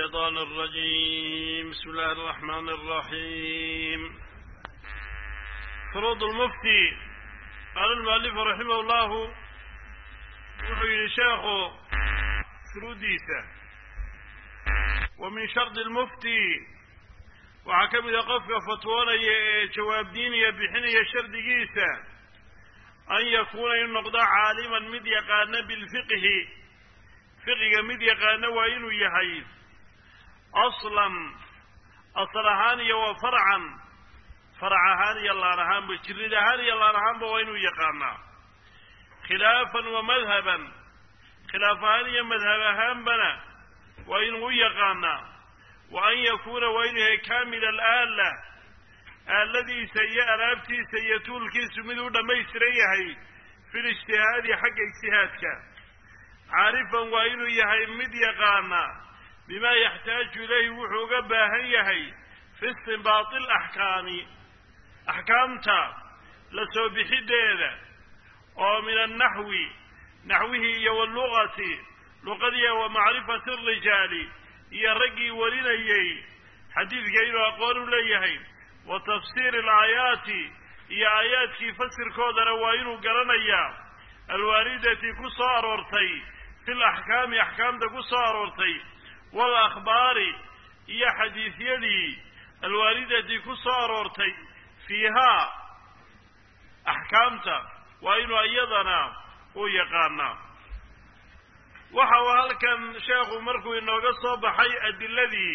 الشيطان الرجيم بسم الله الرحمن الرحيم فروض المفتي قال المؤلف رحمه الله وحي شيخ فروضيسة ومن شرط المفتي وحكم إذا قفك فتوانا جواب ديني بحنية شرط جيسة أن يكون النقضى عالما مد يقان بالفقه fiqiga mid yaqaano waa inuu yahay aslan asal ahaan iyo wa farcan farac ahaan iyo laan ahaanba jirid ahaan iyo laan ahaanba waa inuu yaqaanaa khilaafan wa madhaban khilaaf ahaan iyo madhab ahaanbana waa inuu u yaqaanaa wa an yakuuna waa inuu yahay kaamil alaala aaladiisa iyo alaabtiisa iyo tuulkiisu mid u dhammaystiran yahay fi lijtihaadi xagga ijtihaadka caarifan waa inuu yahay mid yaqaana bimaa yaxtaaju ilayhi wuxuu uga baahan yahay fi istinbaati alaxkaami axkaamta la soo bixiddeeda oo min annaxwi naxwihii iyo waluqati luqadiya wa macrifati arijaali iyo raggii warinayey xadiidka inuu aqoon u leeyahay wa tafsiiri alaayaati iyo aayaadkii fasirkoodana waa inuu garanayaa alwaaridati ku soo aroortay fi laxkaami axkaamta ku soo aroortay waalakhbaari iyo xadiisyadii alwaalidati ku soo aroortay fiihaa axkaamta waa inuu iyadana u yaqaanaa waxa uu halkan sheekhu markuu inooga soo baxay adiladii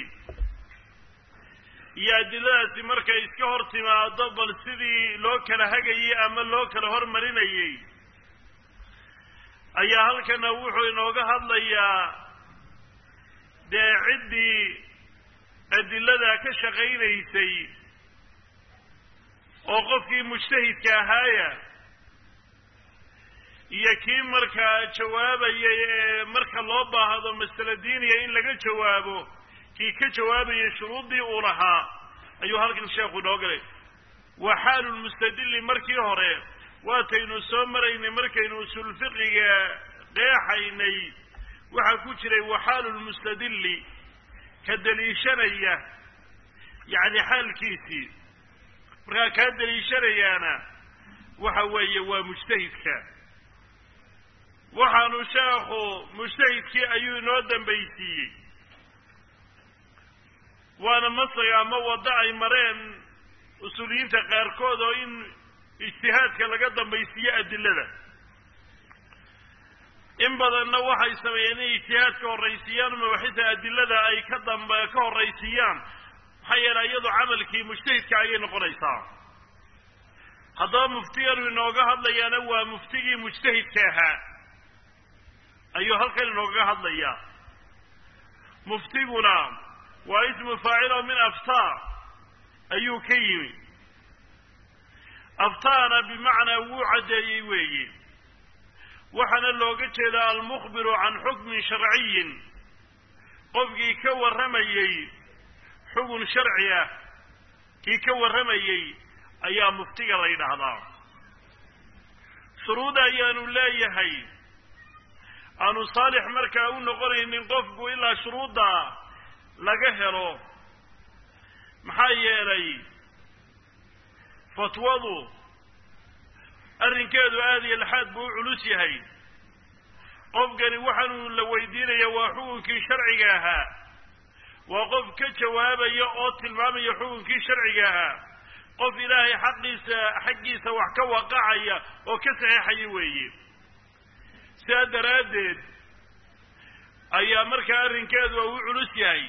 iyo adiladaasi markay iska hor timaado bal sidii loo kala hagayey ama loo kala hormarinayey ayaa halkana wuxuu inooga hadlayaa dee ciddii adilada ka shaqaynaysay oo qofkii mujtahidka ahaaya iyo kii markaa jawaabayay ee marka loo baahdo masale diiniya in laga jawaabo kii ka jawaabayay shuruuddii uu lahaa ayuu halkan sheekhu inoo galay wa xaalu lmustadili markii hore waataynu soo maraynay markaynu usul fiqiga qeexaynay waxaa ku jiray waxaalu lmustadili ka deliishanaya yacni xaalkiisii markaa kaa deliishanayaana waxa weeye waa mujtahidka waxaanu sheekhu mujtahidkii ayuu inoo dambaysiiyey waana masaga ama waddo ay mareen usuuliyiinta qaarkood oo in ijtihaadka laga dambaysiiyo adilada in badanna waxay sameeyeen inay ijtihaadka horraysiiyaan mabaxida adilada ay ka dambe ka horraysiiyaan maxaa yeelay iyadu camalkii mujtahidka ayay noqonaysaa haddaba muftiganu inooga hadlayaana waa muftigii mujtahidka ahaa ayuu halkan inoogaga hadlayaa muftiguna waa ismu faacilo min aftaa ayuu ka yimi aftaana bimacnaa wuu caddeeyey weeye waxaana looga jeedaa almukhbiru can xukmin sharciyin qofkii ka warramayey xugun sharci ah kii ka warramayey ayaa muftiga la yidhaahdaa shuruud ayaanu leeyahay aanu saalix markaa u noqonaynin qofku ilaa shuruudda laga helo maxaa yeelay fatwadu arrinkeedu aada iyo laxaad buu u culus yahay qofkani waxaanuu la weydiinaya waa xukunkii sharciga ahaa waa qof ka jawaabaya oo tilmaamaya xukunkii sharciga ahaa qof ilaahay xaqiisa xaggiisa wax ka waqacaya oo ka saxeexaya weeye sidaa daraaddeed ayaa markaa arrinkeedu u culus yahay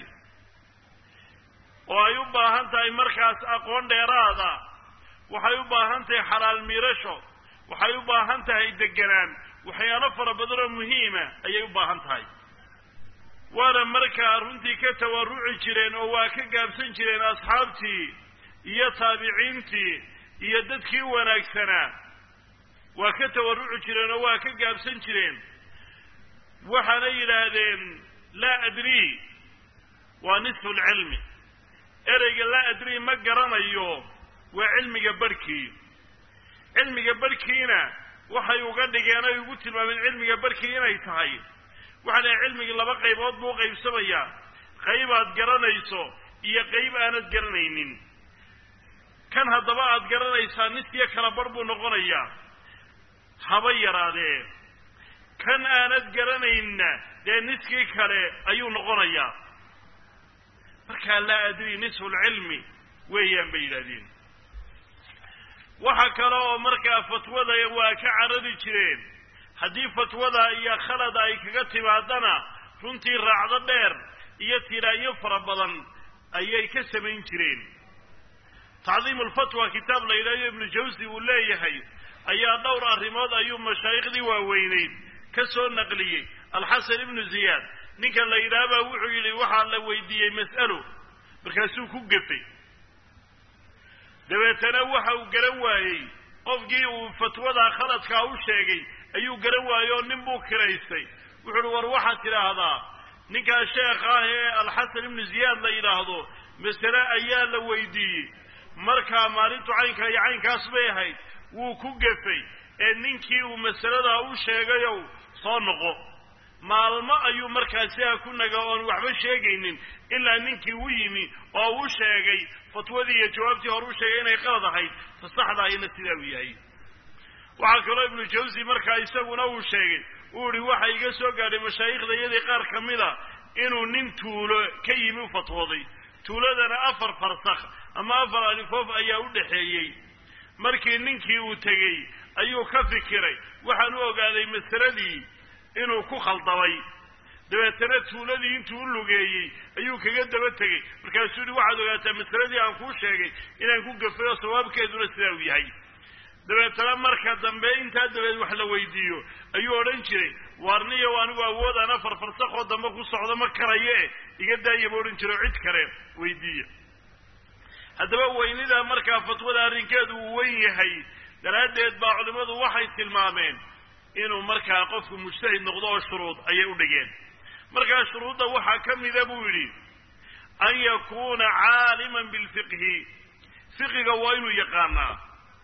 oo ay u baahan tahay markaas aqoon dheeraada waxay u baahan tahay xalaal miirasho waxay u baahan tahay deganaan waxyaalo fara badan oo muhiima ayay u baahan tahay waana markaa runtii ka tawaruci jireen oo waa ka gaabsan jireen asxaabtii iyo taabiciintii iyo dadkii wanaagsanaa waa ka tawaruci jireen oo waa ka gaabsan jireen waxaana yidhaahdeen laa adrii waa nisfu lcilmi ereyga laa adrii ma garanayo waa cilmiga barhkii cilmiga barhkiina waxay uga dhigeen ay ugu tilmaameen cilmiga barhkii inay tahay waxaa dhahay cilmigii laba qaybood buu u qaybsamayaa qayb aad garanayso iyo qayb aanad garanaynin kan haddaba aad garanaysaa niskiyo kala bar buu noqonayaa haba yaraadee kan aanad garanaynna dee niskii kale ayuu noqonayaa markaa laa adri nisfu lcilmi weeyaan bay yidhahdeen waxa kale oo markaa fatwada waa ka carari jireen haddii fatwada iyo khalad ay kaga timaadana runtii raacdo dheer iyo tiraanyo fara badan ayay ka samayn jireen tacdiimu lfatwa kitaab la yidhahdo ibnu jawsi uu leeyahay ayaa dhowr arrimood ayuu mashaaikhdii waaweyneyd ka soo naqliyey alxasan ibnu ziyaad ninkan la yidhaahbaa wuxuu yidhi waxaa la weydiiyey mas'alo markaasuu ku gefay dabeetana waxa uu garan waayey qofkii uu fatwada khaladkaa u sheegay ayuu garan waayey oo nin buu kiraystay wuxu uhi war waxaad tidhaahdaa ninkaa sheekh ah ee alxasan ibnu ziyaad la yidhaahdo masale ayaa la weydiiyey markaa maalintu caynkaa iyo caynkaas bay ahayd wuu ku gefay ee ninkii uu masaladaa u sheegayow soo noqo maalmo ayuu markaa sidaa ku naga oon waxba sheegaynin ilaa ninkii u yimi oo u sheegay fatwadii iyo jawaabtii hore u sheegay inay qalad ahayd ta saxdaahina sidaa uu yahay waxaa kaloo ibnu jawsi markaa isaguna uu sheegay uu ihi waxa iga soo gaadhay mashaayikhda iyadii qaar ka mida inuu nin tuulo ka yimi u fatwooday tuuladana afar farsakh ama afar alifoof ayaa u dhexeeyey markii ninkii uu tegey ayuu ka fikiray waxaan u ogaaday masaladii inuu ku khaldamay dabeetana tuuladii intuu u lugeeyey ayuu kaga daba tegey markaasuu yihi waxaad ogaataa masaladii aan kuu sheegay inaan ku gafay oo sawaabkeeduna sidaa uu yahay dabeetana marka dambe intaa dabeed wax la weydiiyo ayuu odhan jiray waarniyow anigu awoodaan afar farsakoo dambe ku socdo ma karaye iga daayaba odhan jiro cid kale weydiiya haddaba weynida markaa fatwada arrinkeedu uu weyn yahay daraaddeed baa culimmadu waxay tilmaameen inuu markaa qofku mujtahid noqdo oo shuruud ayay u dhigeen markaa shuruudda waxaa ka mida buu yidhi an yakuuna caaliman bilfiqhi fiqiga waa inuu yaqaanaa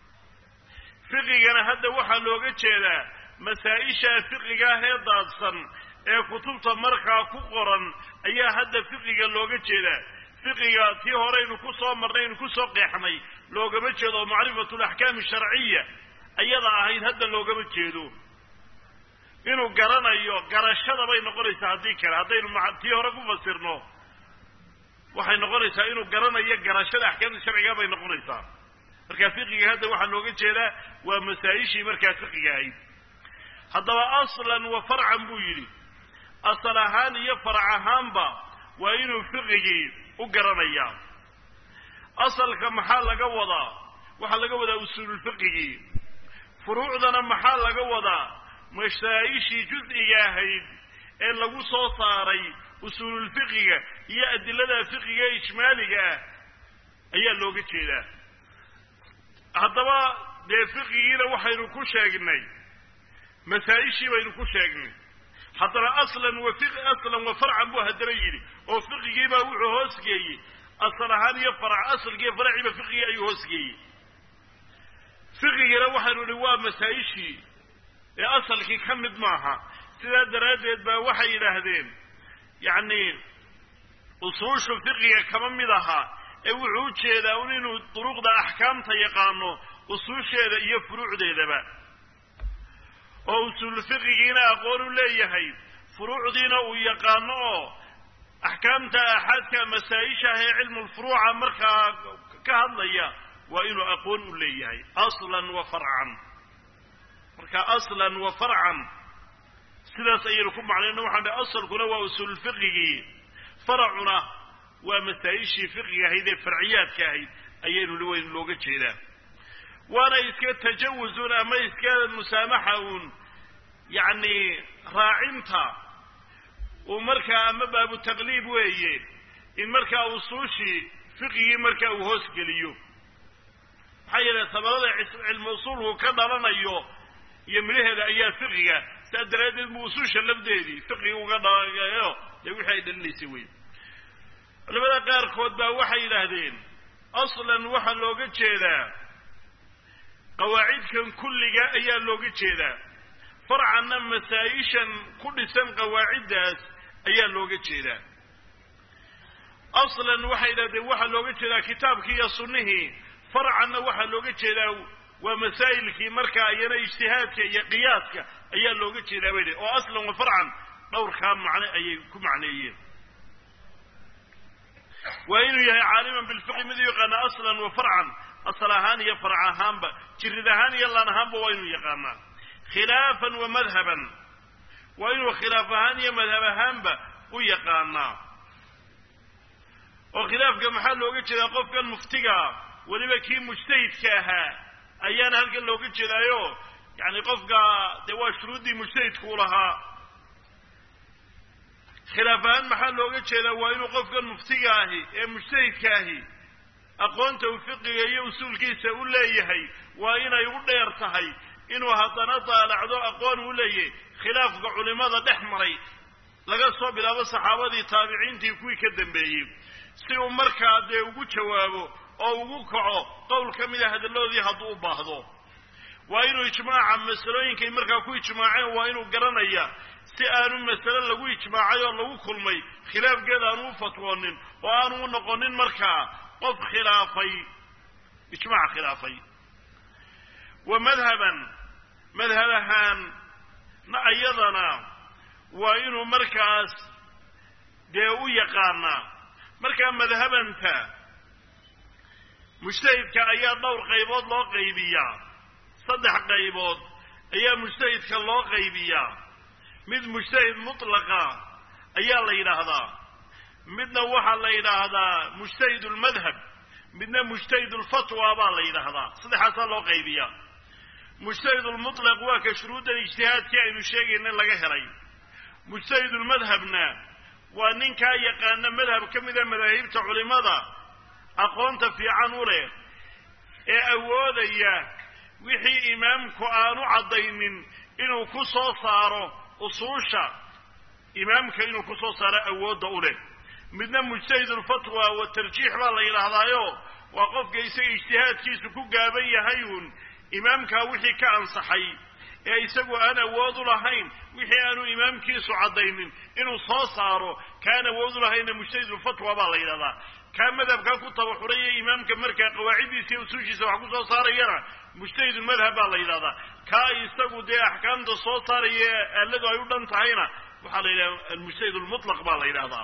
fiqigana hadda waxaa looga jeedaa masaa-isha fiqiga ah ee daadsan ee kutubta markaa ku qoran ayaa hadda fiqiga looga jeedaa fiqiga tii horeynu ku soo marnay aynu kusoo qeexnay loogama jeedo macrifatu alaxkaami sharciya ayada ahayd hadda loogama jeedo inuu garanayo garashada bay noqonaysaa haddii kale haddaynu tii hore ku fasirno waxay noqonaysaa inuu garanayo garashada axkaamta sharciga bay noqonaysaa marka fiqiga hadda waxaa looga jeedaa waa masaa-ishii markaa fiqiga ahayd haddaba aslan wa farcan buu yidhi asal ahaan iyo farac ahaanba waa inuu fiqigii u garanayaa asalka maxaa laga wadaa waxaa laga wadaa usuululfiqigii furuucdana maxaa laga wadaa masaa-ishii juz'iga ahayd ee lagu soo saaray usuululfiqiga iyo adilada fiqiga ee ijmaaliga ah ayaa looga jeedaa haddaba dee fiqigiina waxaynu ku sheegnay masaa-ishii baynu ku sheegnay haddana aslan wa aslan wa farcan buu haddana yidhi oo fiqigiibaa wuxuu hoosgeeyey asal ahaan iyo farac asalkiiyo faraciiba fiqigii ayuu hoosgeeyey fiqigiina waxaynu idhi waa masaa-ishii ee asalkii ka mid maaha sidaa daraaddeed baa waxay yidhaahdeen yacni usuushu fiqiga kama mid aha ee wuxuu u jeedaa un inuu duruqda axkaamta yaqaano usuusheeda iyo furuucdeedaba oo usuulfiqigiina aqoon u leeyahay furuucdiina uu yaqaano oo axkaamta aaxaadka masaa-isha ah ee cilmulfuruuca markaa ka hadlaya waa inuu aqoon u leeyahay aslan wa farcan marka aslan wa farcan sidaas ayaynu ku macnayno waxaan dhi asalkuna waa usuulfiqigii faracuna waa masaa-ishii fiqiga ahayd ee farciyaadka ahayd ayaynu li weyn looga jeedaa waana iska tajawuzun ama iska musaamaxa uun yacni raacinta uu markaa ama baabu taqliib weeye in markaa usuushii fiqigii markaa uu hoosgeliyo maxaa yeele sabarada cilmi usuulku ka dhalanayo iyo midhaheeda ayaa fiqiga saa daraaddeed mu usuusha lafdeedii fiqiga uga dhalayo dee wixii ay dhalinaysay wey culamada qaarkood baa waxay yidhaahdeen aslan waxaa looga jeedaa qawaacidkan kulliga ayaa looga jeedaa farcanna masaa-ishan ku dhisan qawaaciddaas ayaa looga jeedaa aslan waxay yidhahdeen waxaa looga jeedaa kitaabkii iyo sunnihii farcanna waxaa looga jeedaa waa masaa'ilkii markaa iyana ijtihaadka iyo qiyaaska ayaa looga jeedaa bay oo aslan wa farcan dhowrkaa macne ayay ku macneeyeen waa inuu yahay caaliman bilfiqi mid u yaqaana aslan wa farcan asal ahaan iyo farc ahaanba jirid ahaan iyo laan ahaanba waa inuu yaqaanaa khilaafan wa madhaban waa inuu khilaaf ahaan iyo madhab ahaanba u yaqaanaa oo khilaafka maxaa looga jeedaa qofkan muftigaa weliba kii mujtahidka ahaa ayaana halkan looga jeedaayo yani qofka dee waa shuruuddii mujtahidku u lahaa khilaaf ahaan maxaa looga jeedaa waa inuu qofkan muftiga ahi ee mujtahidka ahi aqoonta uu fiqiga iyo usuulkiisa u leeyahay waa inay u dheer tahay inuu haddana daalacdo aqoon u leeyahay khilaafka culimada dhex maray laga soo bilaabo saxaabadii taabiciintii kuwii ka dambeeyey si uu markaa dee ugu jawaabo oo ugu kaco qowl ka mida hadalladoodii hadduu u baahdo waa inuu ijmaaca masalooyinkay markaa ku ijmaaceen waa inuu garanaya si aanu masale lagu ijmaacay oo lagu kulmay khilaafkeeda aanu u fatwoonin oo aanu u noqonin markaa qof khilaafay ijmaac khilaafay wa madhaban madhab ahaan na iyadana waa inuu markaas dee u yaqaanaa markaa madhabanta mujtahidka ayaa dhowr qaybood loo qaybiyaa saddex qaybood ayaa mujtahidka loo qaybiyaa mid mujtahid mutlaqa ayaa la yidhaahdaa midna waxaa la yidhaahdaa mujtahid lmadhab midna mujtahid lfatwa baa la yidhaahdaa saddexaasaa loo qaybiyaa mujtahid lmutlaq waa ka shuruuddan ijtihaadkii aynu sheegayna laga helay mujtahid lmadhabna waa ninkaa yaqaana madhab ka mida madaahibta culimada aqoonta fiican u leh ee awoodaya wixii imaamku aanu caddaynin inuu ku soo saaro usuusha imaamka inuu ku soo saaro awoodda u leh midna mujtahidulfatwa wa tarjiix baa la yidhaahdaayo waa qofka isaga ijtihaadkiisu ku gaaban yahay uun imaamkaa wixii ka ansaxay ee isagu aan awood u lahayn wixii aanu imaamkiisu caddaynin inuu soo saaro kaan awood u lahayna mujtahidulfatwa baa la yidhahdaa kaa madhabkaa ku tabaxuraya imaamka markaa qawaaciddiisa iyo usuushiisa wax ku soo saarayana mujtahidulmadhab baa la yidhahdaa kaa isagu dee axkaamta soo saaraya aaladu ay u dhan tahayna waxaa la yidhahda almujtahid lmutlaq baa la yidhahdaa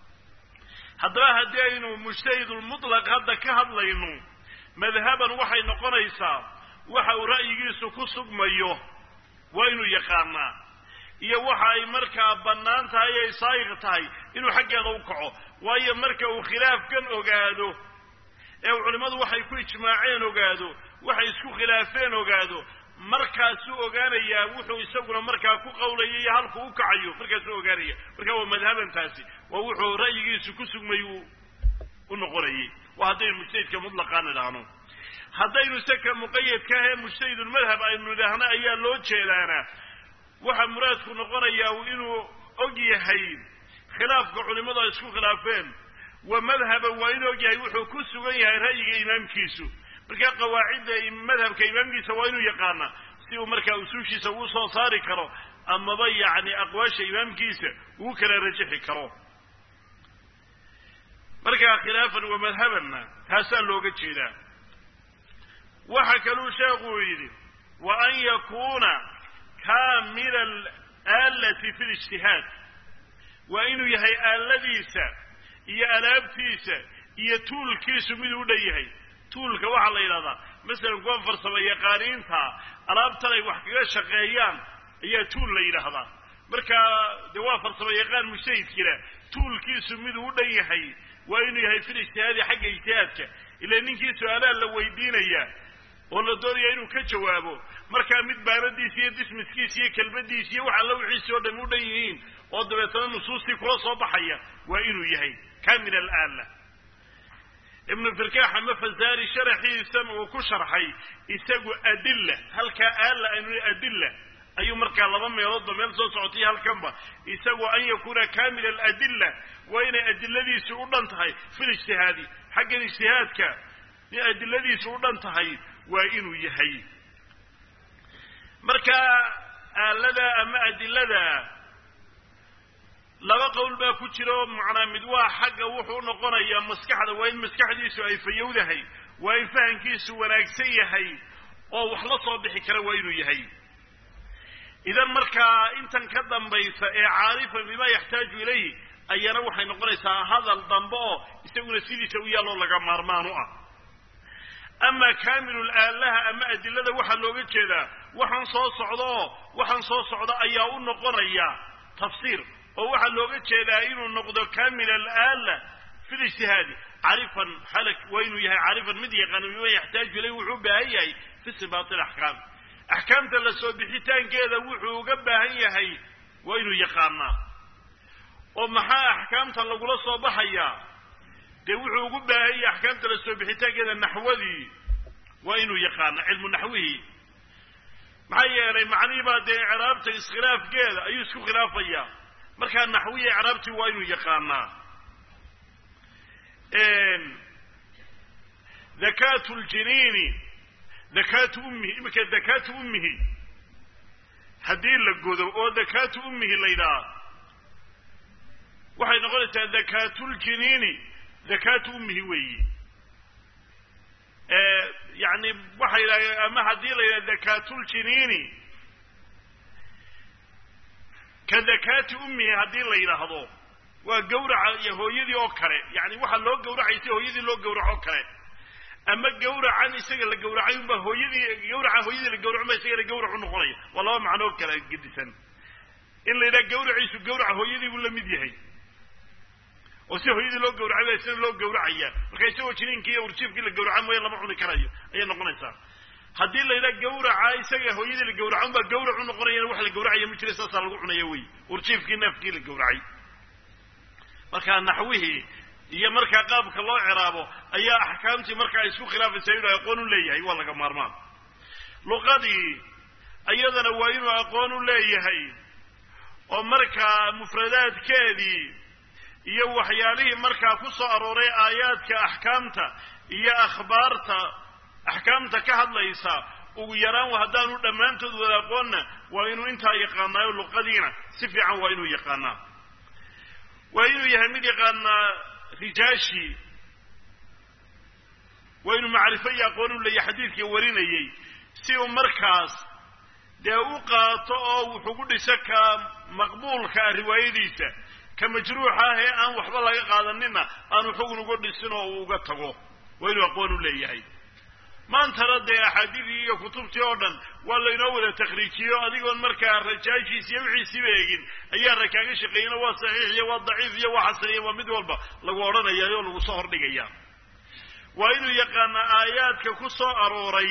haddaba haddii aynu mujtahidulmutlaq hadda ka hadlayno madhaban waxay noqonaysaa waxa uu ra'yigiisu ku sugmayo waa inuu yaqaanaa iyo waxa ay markaa bannaan tahay ay saayiq tahay inuu xaggeeda u kaco waayo marka uu khilaafkan ogaado ee uu culimmadu waxay ku ijmaaceen ogaado waxay isku khilaafeen ogaado markaasuu ogaanayaa wuxuu isaguna markaa ku qawlaya iyo halku u kacayo markaasuu ogaanaya marka waa madhabantaasi waa wuxuu ra'yigiisu ku sugmay uu u noqonayay waa haddaynu mujtahidka mutlaqaan idhaahno haddaynu seka muqayadka ahee mujtahidulmadhab aynu idhaahno ayaa loo jeedaana waxa muraadku noqonayaa inuu og yahay khilaafka culimmadu ay isku khilaafeen wa madhaban waa inuu og yahay wuxuu ku sugan yahay ra'yiga imaamkiisu markaa qawaacidda madhabka imaamkiisa waa inuu yaqaana si uu markaa usuushiisa uu soo saari karo amaba yacni aqwaasha imaamkiisa uu kala rajixi karo markaa khilaafan wa madhabanna taasaa looga jeedaa waxa kaluu sheekuu yidhi wa an yakuuna kaamila alaalati fi lijtihaad waa inuu yahay aaladiisa iyo alaabtiisa iyo tuulkiisu miduu u dhan yahay tuulka waxaa la yidhahdaa masalan kuwa farsamo yaqaaniinta alaabtan ay wax kaga shaqeeyaan ayaa tuul la yidhaahdaa markaa dee waa farsamo yaqaan mujtahidkina tuulkiisu miduu u dhan yahay waa inuu yahay fil ijtihaadi xagga ijtihaadka ila ninkii su-aalaha la weydiinaya oo la doonaya inuu ka jawaabo markaa mid baanadiisi iyo dismiskiisi iyo kelmadiisi iyo wax alla wixiisi oo dhami u dhan yihiin oo dabeetana nusuustii kula soo baxaya waa inuu yahay kamil alaala ibnu firkaax ama fasaari sharaxiisan uu ku sharxay isagu adilla halkaa aala aynu adilla ayuu markaa laba meeloodba meel soo socotay halkanba isagu an yakuuna kamil aladilla waa inay adiladiisu u dhan tahay fil ijtihaadi xaggan ijtihaadka in adiladiisu u dhan tahay waa inuu yahay marka aalada ama adilada laba qowl baa ku jira oo macnaa mid waa xagga wuxuu noqonayaa maskaxda waa in maskaxdiisu ay fayowdahay waa in fahamkiisu wanaagsan yahay oo wax la soo bixi kara waa inuu yahay idan markaa intan ka dambaysa ee caarifan bima yaxtaaju ilayhi ayana waxay noqonaysaa hadal dambe oo isaguna sidiisa u yaalloo laga maarmaan u ah ama kaamilul aalaha ama adilada waxaa looga jeedaa waxaan soo socda oo waxaan soo socda ayaa u noqonaya tafsiir oo waxaa looga jeedaa inuu noqdo kaamil alaala fi lijtihaadi carifan xalak waa inuu yahay carifan mid yaqaano bima yaxtaaju ilayhi wuxuu u baahan yahay fi sibaati alaxkaam axkaamta la soo bixitaankeeda wuxuu uga baahan yahay waa inuu yaqaanaa oo maxaa axkaamtan lagula soo baxayaa dee wuxuu ugu baahan yahay axkaamta la soo bixitaankeeda naxwadii waa inuu yaqaana cilmu naxwihii maxaa yeelay macnihii baa dee icraabta iskhilaafkeeda ayuu isku khilaafayaa markaa naxwiya icraabtii waa inuu yaqaanaa dakaatu ljiniini dakaatu ummihi iminka dakaatu ummihi haddii la godo oo dakaatu ummihi la yidhaha waxay noqonaysaa dakaatuljiniini dakaatu ummihi weeyi yani waxay yidhahdeen ama haddii la yidhaha dakaatuljiniini ka dakaati ummihi haddii la yidhaahdo waa gawraca iyo hooyadii oo kale yani waxaa loo gawracaysa hooyadii loo gawraco o kale ama gawracan isaga la gawracay unbaa hooyadii gawraca hooyadii la gawraco ba isagana gawrac u noqonaya waa laba macnoo kala gedisan in la yidhaha gawraciisu gawraca hooyadii buu la mid yahay oo si hooyadii loo gawracay baa isna loo gawracaya marka isagoo jiniinkii iyo urjiifkii la gawraca mooya lama cuni karayo ayay noqonaysaa haddii la yidhaha gawraca isaga hooyadii la gawraco unbaa gawrac u noqonayana wax la gawracaya ma jira saasaa lagu cunaya wey urjiifkii neefkii la gawracay markaa naxwihii iyo markaa qaabka loo ciraabo ayaa axkaamtii markaa isku khilaafaysa inuu aqoon u leeyahay waa laga maarmaan luqadii iyadana waa inuu aqoon u leeyahay oo markaa mufradaadkeedii iyo waxyaalihii markaa ku soo arooray aayaadka axkaamta iyo akhbaarta axkaamta ka hadlaysa ugu yaraan haddaanu dhammaantood wada aqoonna waa inuu intaa yaqaanaayo luqadiina si fiican waa inuu yaqaanaa waa inuu yahay mid yaqaanaa rijaashi waa inuu macrifo iyo aqoon u leeyahay xadiidka warinayey si uu markaas dee u qaato oo wuxugu dhiso ka maqbuulka ah riwaayadiisa ka majruuxa ah ee aan waxba laga qaadanina aanu xugun uga dhisin oo uu uga tago waa inuu aqoon u leeyahay maantana dee axaadiidii iyo kutubtii oo dhan waa laynoo wada takhriijiyo adigoon markaa rajaashiis iyo wixiisiiba eegin ayaa ra kaaga shaqeeyena waa saxiix iyo waa daciif iyo waa xasan iyo waa mid walba lagu odhanaya oo lagu soo hordhigaya waa inuu yaqaanaa aayaadka ku soo arooray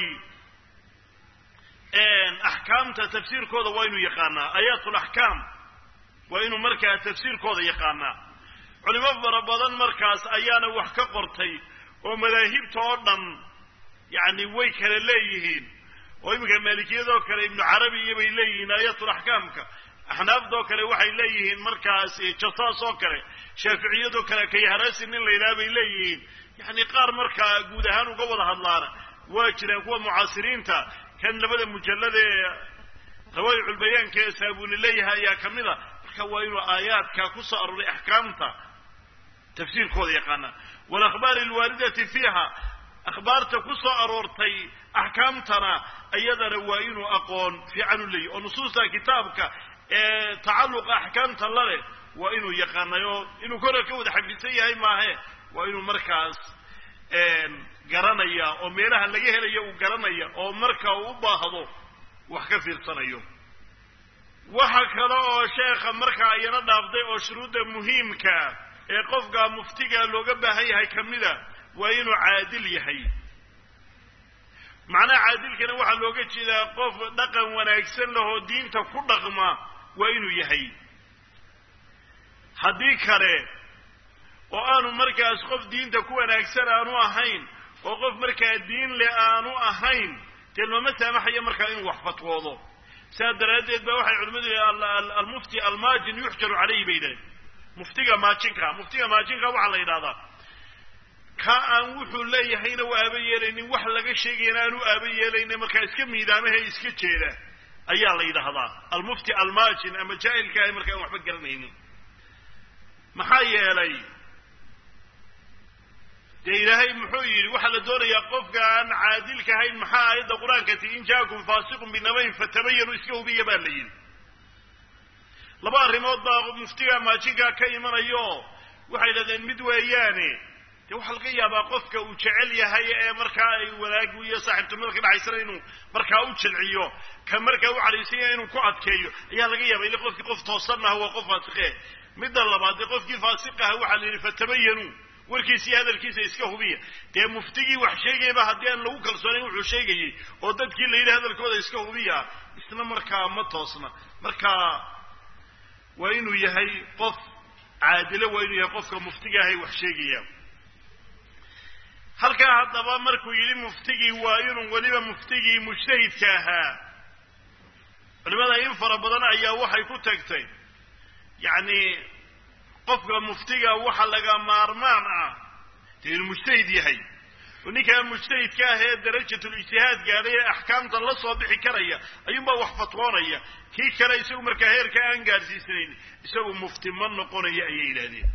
axkaamta tafsiirkooda waa inuu yaqaanaa aayaat laxkaam waa inuu markaa tafsiirkooda yaqaanaa culimo fara badan markaas ayaana wax ka qortay oo madaahibta oo dhan yacni way kala leeyihiin oo iminka maalikiyadoo kale ibnu carabi iyo bay leeyihiin aayatulaxkaamka axnaafdoo kale waxay leeyihiin markaas jasaas oo kale shaaficiyadoo kale kayharasi nin la yidhaha bay leeyihiin yacni qaar markaa guud ahaan uga wada hadlaana waa jiraan kuwa mucaasiriinta kan labada mujallada ee rawaayiculbayaanka ee saabuni leeyahay ayaa ka mid a marka waa inuu aayaadka ku soo arooray axkaamta tafsiirkooda yaqaana walakhbaari alwaaridati fiiha akhbaarta ku soo aroortay axkaamtana iyadana waa inuu aqoon fiican u leeyahy oo nusuusta kitaabka ee tacalluqa axkaamta la leh waa inuu yaqaanayo inuu kora ka wada xafisan yahay maahe waa inuu markaas garanaya oo meelaha laga helayo uu garanaya oo marka uu u baahdo wax ka fiirsanayo waxa kale oo sheekha markaa iyana dhaafday oo shuruudda muhiimka ee qofka muftiga looga baahan yahay ka mida waa inuu caadil yahay macnaha caadilkana waxaa looga jeedaa qof dhaqan wanaagsan lahoo diinta ku dhaqma waa inuu yahay haddii kale oo aanu markaas qof diinta ku wanaagsan aanu ahayn oo qof markaa diin le aanu ahayn dee looma saamaxayo markaa inuu wax fatwoodo sidaa daraaddeed ba waxay culimmadu yihi almufti almaajin yuxjaru calayhi bay yidhahdeen muftiga maajinka muftiga maajinka waxaa la yidhahdaa ka aan wuxuu leeyahayna u aaba yeelaynin wax laga sheegayana aan u aaba yeelaynin markaa iska miidaamahe iska jeeda ayaa la yidhaahdaa almufti almaajin ama jaahilka ahy markaa aan waxba garanaynin maxaa yeelay dee ilaahay muxuu yidhi waxaa la doonayaa qofka aan caadilka ahayn maxaa aayadda qur-aanka tii in jaakum faasiqun binabayn fatabayanu iska hubiya baa la yidhi laba arrimood baa muftiga maajinkaa ka imanayo waxay yidhahdeen mid weeyaane dee waxaa laga yaabaa qofka uu jecel yahay ee markaa ay wanaagu iyo saaxiibtinimada ka dhaxaysana inuu markaa u jilciyo ka markaa u cadhaysan yahay inuu ku adkeeyo ayaa laga yaaba ile qofkii qof toosan aha waa qof faasiqe midda labaad dee qofkii faasiq aha waxaa la yidhi fatabayanu warkiisa iyo hadalkiisa iska hubiya dee muftigii wax sheegayaba haddii aan lagu kalsoonayn wuxuu sheegayey oo dadkii la yidhi hadalkooda iska hubiya isna markaa ma toosna markaa waa inuu yahay qof caadilo waa inuu yahay qofka muftiga ahay wax sheegaya halkaa haddaba markuu yidhi muftigii waa inuu weliba muftigii mujtahidka ahaa culimada in fara badan ayaa waxay ku tagtay yacni qofka muftiga waxa laga maarmaan ah dee inuu mujtahid yahay oo ninkaa mujtahidka ah ee darajatul ijtihaad gaadhay ee axkaamta la soo bixi karaya ayuunbaa wax fatwoonaya kii kale isagu markaa heerka aan gaadhsiisanayn isagu mufti ma noqonaya ayay yidhaahdeen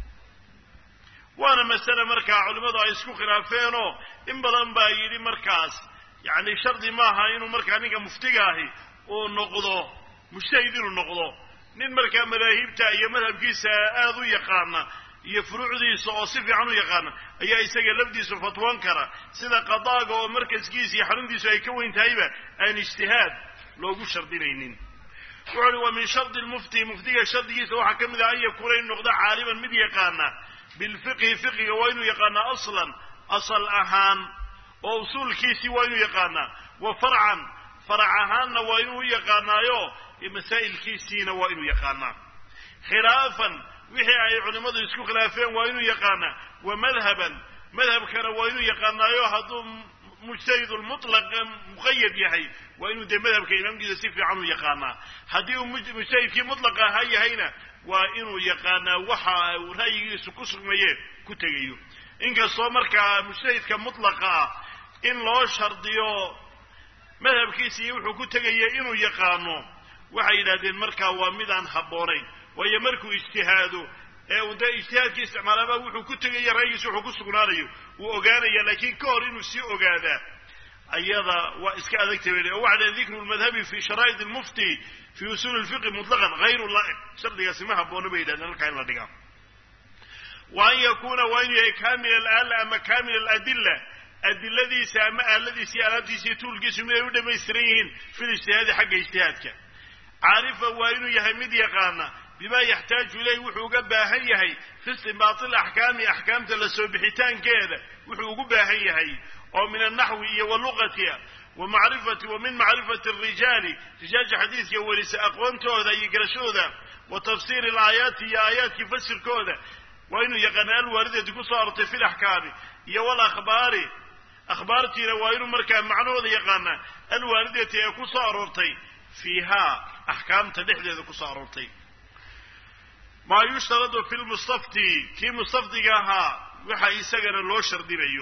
waana masale markaa culimmadu ay isku khilaafeenoo in badan baa yidhi markaas yacni shardi maaha inuu markaa ninka muftiga ahi uu noqdo mujtahid inuu noqdo nin markaa madaahibta iyo madhabkiisa aada u yaqaana iyo furuucdiisa oo si fiican u yaqaana ayaa isaga lafdiisu fatwoon kara sida qadaaga oo markaskiisa iyo xaruntiisu ay ka weyn tahayba aan ijtihaad loogu shardinaynin wuxuu uhi wa min shardi lmufti muftiga shardigiisa waxaa ka mid ah an yakuuna inu noqdo caaliman mid yaqaana bilfiqhi fiqiga waa inuu yaqaanaa aslan asal ahaan oo usuulkiisii waa inuu yaqaanaa wa farcan farac ahaanna waa inuu yaqaanaayo masaa'ilkiisiina waa inuu yaqaanaa khilaafan wixii ay culimmadu isku khilaafeen waa inuu yaqaanaa wa madhaban madhabkana waa inuu yaqaanaayo hadduu mujtahidulmutlaq muqayad yahay waa inuu dee madhabka imaamkiisa si fiican u yaqaanaa haddii uu mujtahidkii mutlaqa ahaa yahayna waa inuu yaqaanaa waxa uu ra'yigiisu ku sugmaye ku tegayo inkastoo markaa mujtahidka mutlaqa ah in loo shardiyo madhabkiisa iyo wuxuu ku tegaya inuu yaqaano waxay yidhahdeen markaa waa mid aan habboonayn waayo markuu ijtihaado ee uu dee ijtihaadkii isticmaalaaba wuxuu ku tegaya ra'yigiisa wuxuu ku sugnaanayo wuu ogaanaya laakiin ka hor inuu sii ogaadaa ayada waa iska adagta bay o waxaa dikru lmadhabi fi sharaa'id lmufti fi usuuli lfiqi mutlaqan hayru laa'iq shardigaasi ma haboono bay yidhahdeen halkaa in la dhigaa wa an yakuuna waa inuu yahay kamil alaala ama kamil aladila adiladiisa ama aaladiisa iyo alaabtiisa iyo tuulkiisu mid ay u dhamaystiran yihiin fil ijtihaadi xagga ijtihaadka caarifa waa inuu yahay mid yaqaana bima yaxtaaju ilayh wuxuu uga baahan yahay fi istinbaati alaxkaami axkaamta la soo bixitaankeeda wuxuu ugu baahan yahay oo min alnaxwi iyo waluqati wa macrifati wa min macrifati arijaali rijaasha xadiiska welisa aqoontooda iyo garashadooda wa tafsiiri alaayaati iyo aayaadkii fasirkooda waa inuu yaqaana alwaaridati ku soo arortay fi laxkaami iyo walakhbaari akhbaartiina waa inuu markaa macnahooda yaqaanaa alwaaridati ee ku soo aroortay fiihaa axkaamta dhexdeeda ku soo aroortay maa yushtaradu fi lmustafti kii mustafdiga ahaa waxa isagana loo shardinayo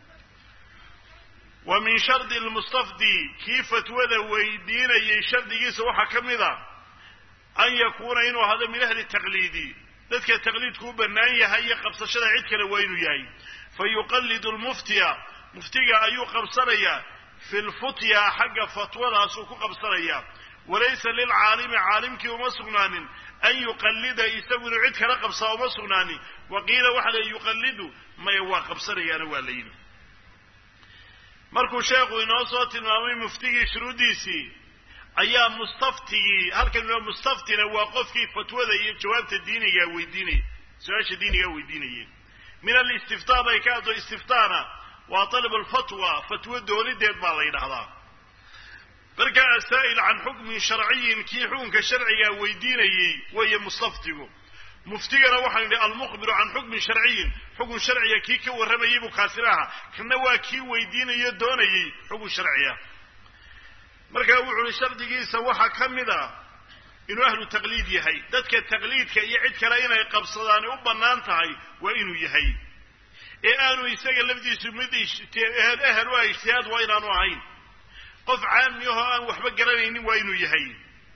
wa min shardi lmustafdi kii fatwada weydiinayay shardigiisa waxaa ka mid a an yakuuna inuu ahado min ahli taqliidi dadka taqliidku u bannaan yahay iyo qabsashada cid kale waa inuu yahay fa yuqallidu lmuftiya muftiga ayuu qabsanayaa fi lfutya xagga fatwadaasuu ku qabsanayaa walaysa lilcaalimi caalimkii uma sugnaanin an yuqallida isagu inuu cid kala qabsaa uma sugnaanin wa qiila waxa la yuqallidu maya waa qabsanayaana waa la yidhi markuu sheekhu inoo soo tilmaamay muftigii shuruuddiisii ayaa mustaftigii halkan mustaftina waa qofkii fatwada iyo jawaabta diinigaa weydiinaya su-aasha diinigaa weydiinaya min alistiftaa bay ka haddo istiftaana waa talab alfatwa fatwo doonideed baa la yidhahdaa marka asaa'il can xukmin sharciyin kii xukunka sharcigaa weydiinayey weeye mustaftigu muftigana waxaan idhi almukhbiru can xukmin sharciyin xukun sharciga kii ka warramayay buu kaasina ahaa kana waa kii weydiinayo doonayey xukun sharciya markaa wuxu uhi shardigiisa waxaa ka mid a inuu ahlu taqliid yahay dadka taqliidka iyo cid kale inay qabsadaani u bannaan tahay waa inuu yahay ee aanu isaga lafdiisu mid ehel u ah ijtihaad waa inaanu ahayn qof caami ahoo aan waxba garanaynin waa inuu yahay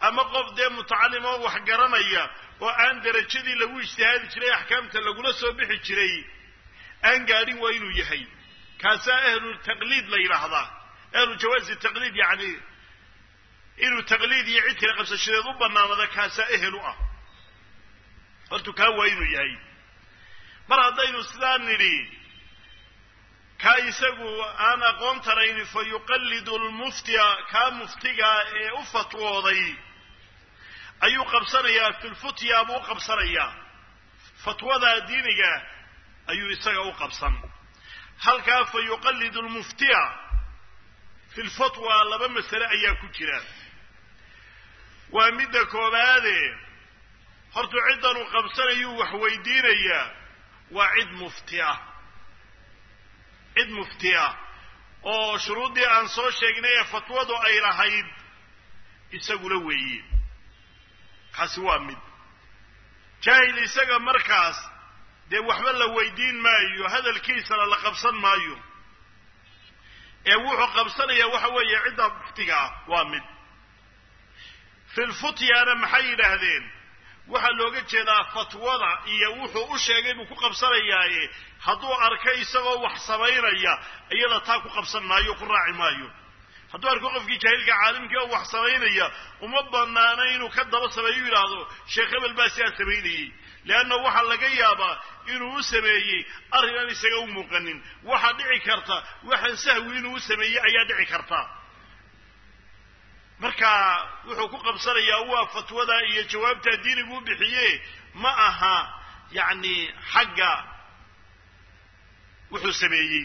ama qof dee mutacalim oo wax garanaya oo aan derajadii lagu ijtihaadi jiray axkaamta lagula soo bixi jiray aan gaadhin waa inuu yahay kaasaa ahlu taqliid la yidhaahdaa ahlu jawaazi taqliid yacni inuu taqliid iyo cid kale qabsashadeed u banaanada kaasaa ehel u ah hortu kaa waa inuu yahay mar haddaynu sidaa nidhi kaa isagu aan aqoon tarayni fa yuqallidu lmuftiya kaa muftigaa ee u fatwooday ayuu qabsanayaa filfutya buu u qabsanayaa fatwada diiniga ayuu isaga u qabsan halkaa fa yuqallidu lmuftiya fi lfatwa laba masale ayaa ku jira waa midda koobaade hortu ciddan uu qabsanayuu wax weydiinayaa waa cid mufti ah cid mufti ah oo shuruuddii aan soo sheegnay ee fatwadu ay lahayd isagula weeye kaasi waa mid jaahil isaga markaas dee waxba la weydiin maayo hadalkiisana la qabsan maayo ee wuxuu qabsanayaa waxa weeye cidda muftiga ah waa mid filfutyana maxay yidhaahdeen waxaa looga jeedaa fatwada iyo wuxuu u sheegay buu ku qabsanayaaye hadduu arko isagoo wax samaynaya iyada taa ku qabsan maayo ku raaci maayo hadduu arko qofkii jaahilka caalimkii oo wax samaynaya uma banaana inuu ka daba sameeyo yidhaahdo sheekh hebel baa sidaa samaynayey leanna waxaa laga yaabaa inuu u sameeyey arrin aan isaga u muuqanin waxaa dhici karta waxaan sahwi inuu u sameeyey ayaa dhici karta marka wuxuu ku qabsanayaa waa fatwada iyo jawaabtaa diinigu u bixiye ma aha yacni xagga wuxuu sameeyey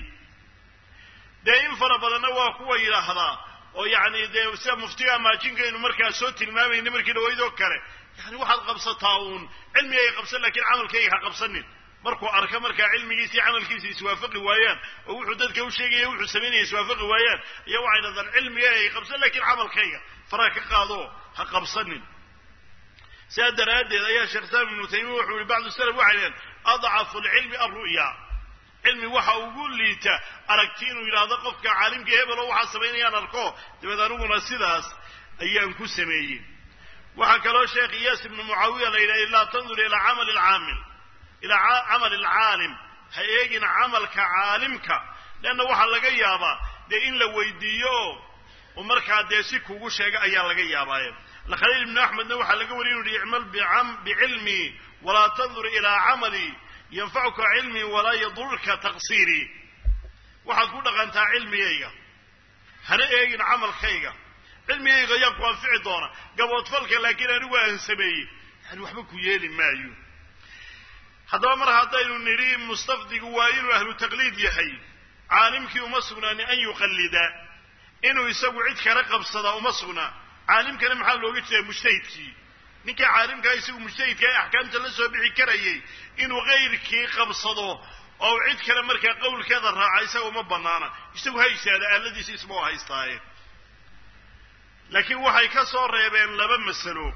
dee in fara badanna waa kuwa yidhaahdaa oo yacni dee sida muftiga maajinkaaynu markaa soo tilmaamayna markii dhawaydoo kale yani waxaad qabsataa uun cilmigayga qabsan lakiin camalkayga ha qabsanin markuu arka markaa cilmigiisa iyo camalkiisa iswaafaqi waayaan oo wuxuu dadka u sheegaya wuxuu samaynaya iswaafaqi waayaan iyo waxay dhahdaan cilmigayga qabsan lakiin camalkayga faraa ka qaado ha qabsanin sidaa daraaddeed ayaa sheekh islaam ibnu taymiya wuxuu yihi bacdu salaf waxay dhaheen adcafu lcilmi alru'ya cilmi waxa ugu liita aragti inuu yidhaahdo qofka caalimka hebel oo waxaa samaynayaan arko dabeed aniguna sidaas ayaan ku sameeyey waxaa kaloo sheekh iyaas ibnu mucaawiya la yidhaha laa tandur ilaa camali alcaamil ilaa camali alcaalim ha eegin camalka caalimka leanna waxaa laga yaabaa dee in la weydiiyo oo markaa dee si kugu sheega ayaa laga yaabaaye khaliil ibnu axmedna waxaa laga wariy inu yihi icmal bicilmii walaa tandur ilaa camalii yanfacuka cilmii walaa yadurka taqsiirii waxaad ku dhaqantaa cilmigayga hana eegin camalkayga cilmigayga ayaa ku anfici doona gaboodfalka laakiin anigu aan sameeyey yani waxba ku yeeli maayo haddaba mar haddaynu nidhi mustafdigu waa inuu ahlu taqliid yahay caalimkii uma sugnaani an yuqallida inuu isagu cid kala qabsada uma sugnaa caalimkana maxaa looga jeeda mujtahidkii ninkii caalimkaa isagu mujtahidka ee axkaamta la soo bixi karayay inuu kayrkii qabsado oo cid kale markaa qowlkeeda raaca isaga uma banaana isagu ha isaada aaladiisa isma oo haystaaye laakiin waxay ka soo reebeen laba masalo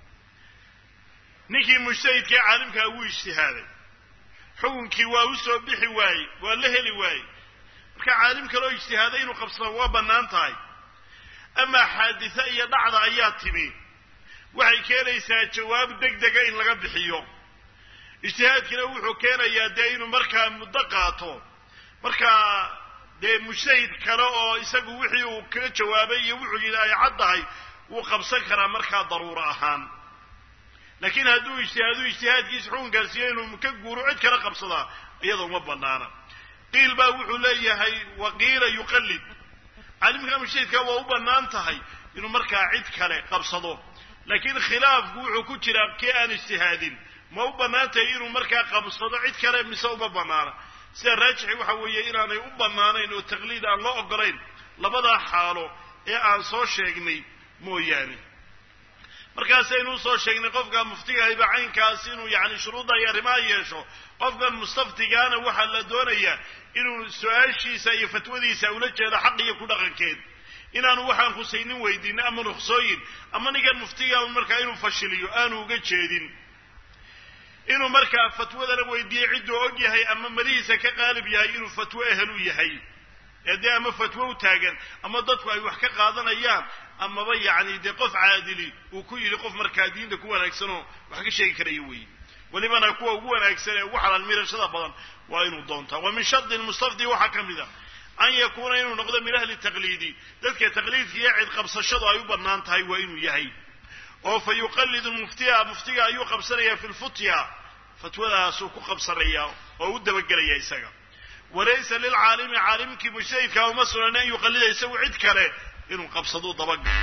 ninkii mujtahidka ee caalimkaa wuu ijtihaaday xukunkii waa u soo bixi waaye waa la heli waaye marka caalim kaloo ijtihaaday inuu qabsado waa bannaan tahay amaa xaaditha iyo dhacda ayaa timi waxay keenaysaa jawaab deg dega in laga bixiyo ijtihaadkina wuxuu keenayaa dee inuu markaa muddo qaato markaa dee mujtahid kale oo isagu wixii uu kaga jawaabay iyo wuxuu yidhi ay caddahay wuu qabsan karaa markaa daruuro ahaan laakiin hadduu ijtihaadu ijtihaadkiisa xukun gaarsiiyo inuu ka guuro cid kala qabsadaa iyada uma banaana qiil baa wuxuu leeyahay waqiila yuqallid caalimka mujtahidka waa u bannaan tahay inuu markaa cid kale qabsado laakiin khilaafku wuxuu ku jiraa kii aan ijtihaadin ma u bannaan tahay inuu markaa qabsado cid kale mise uma bannaana sida raajixi waxa weeye inaanay u bannaanayn oo taqliid aan loo ogolayn labadaa xaalo ee aan soo sheegnay mooyaane markaasaynu usoo sheegnay qofka muftiga hayba caynkaas inuu yacni shuruudda iyo arrimaha yeesho qofkan mustaftigaana waxaa la doonayaa inuu su-aashiisa iyo fatwadiisa ula jeedo xaq iyo ku dhaqankeed inaanu waxaan khusaynin weydiinin ama ruksooyin ama ninkan muftiga markaa inuu fashiliyo aanu uga jeedin inuu markaa fatwadana weydiiye cidduu og yahay ama malihiisa ka qaalib yahay inuu fatwo ehel u yahay ee dee ama fatwo u taagan ama dadku ay wax ka qaadanayaan amaba yacni dee qof caadili uu ku yidhi qof markaa diinta ku wanaagsanoo wax ka sheegi karaya weeye welibana kuwa ugu wanaagsan ee ugu xalaal mirashada badan waa inuu doontaa wa min shardi lmustafdi waxaa ka mid a an yakuuna inuu noqdo min ahli taqliidi dadka taqliidka iyo cid qabsashadu ay u bannaan tahay waa inuu yahay oo fa yuqallidu muftiya muftiga ayuu qabsanaya fi lfutya fatwadaasuu ku qabsanaya oo u dabagelaya isaga walaysa lilcaalimi caalimkii mujtahidka uma sunan an yuqallida isagu cid kale inuu qabsado dabagal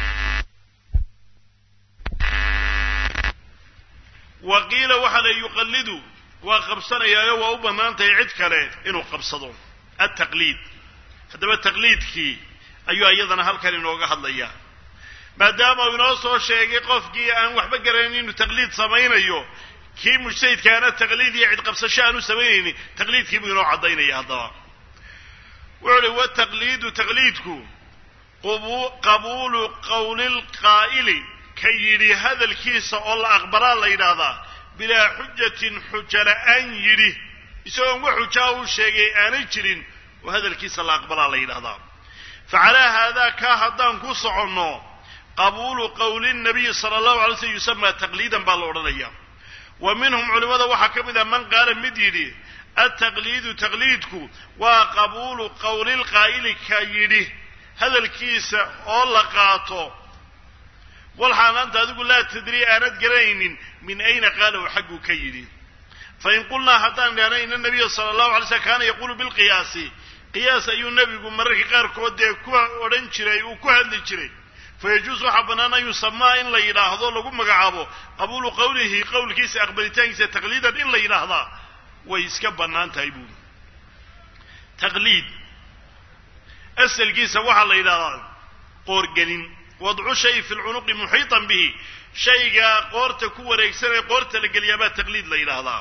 wa qiila waxaa la yuqallidu waa qabsanayaayo waa u bannaan tahay cid kale inuu qabsado altaqliid haddaba taqliidkii ayuu iyadana halkan inooga hadlayaa maadaama uu inoo soo sheegay qofkii aan waxba garanayn inuu taqliid samaynayo kii mujtahidkaana taqliid iyo cid qabsasho aanu samaynaynin taqliidkii buu inoo caddaynaya haddaba wuxu uhi wataqliidu taqliidku qabuulu qowli lqaa'ili ka yidhi hadalkiisa oo la aqbalaa la yidhaahdaa bilaa xujatin xuja la'aan yidhi isagoon wax xujaa uu sheegay aanay jirin oo hadalkiisa la aqbalaa la yidhahdaa fa calaa haadaa kaa haddaan ku soconno qabuulu qowli nabiyi sala allahu alay slm yusamaa taqliidan baa la odhanaya wa minhum culimmada waxaa ka mid ah man qaala mid yidhi altaqliidu taqliidku waa qabuulu qowli lqaa'ili ka yidhi hadalkiisa oo la qaato walxaan anta adigu laa tadrii aanad garanaynin min ayna qaala u xagguu ka yidhi fain qulnaa haddaan idhahna ina nabiya sala allahu alay slm kaana yaquulu bilqiyaasi qiyaas ayuu nebigu mararka qaarkood dee ku odhan jiray uu ku hadli jiray fayajuus waxaa bannaan an yusamaa in la yidhaahdo lagu magacaabo qabuulu qowlihi qowlkiisa aqbalitaankiisa taqliidan in la yidhaahdaa way iska bannaan tahay buuri taqliid asalkiisa waxaa la yidhahdaa qoorgelin wadcu shay fi lcunuqi muxiitan bihi shayga qoorta ku wareegsan ee qoorta la geliyaabaa taqliid la yidhaahdaa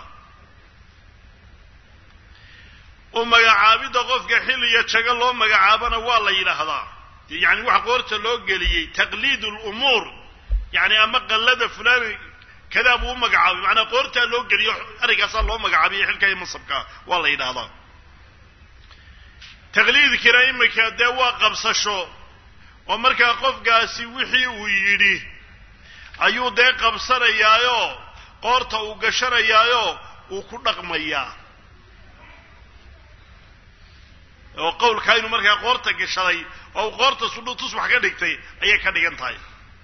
u magacaabidda qofka xilliya jago loo magacaabana waa la yidhaahdaa yani waxa qoorta loo geliyey taqliid lumuur yani ama qallada fulani kadaa buu u magacaabay macnaa qoortaa loo geliyo arrinkaasaa loo magacaabiyo xilka iyo mansabka waa la yidhaahdaa taqliidkina imika dee waa qabsasho oo markaa qofkaasi wixii uu yidhi ayuu dee qabsanayaayo qoorta uu gashanayaayo uu ku dhaqmayaa oo qowlkaa inuu markaa qoorta gashaday oo uu qoorta sudhu tusbax ka dhigtay ayay ka dhigan tahay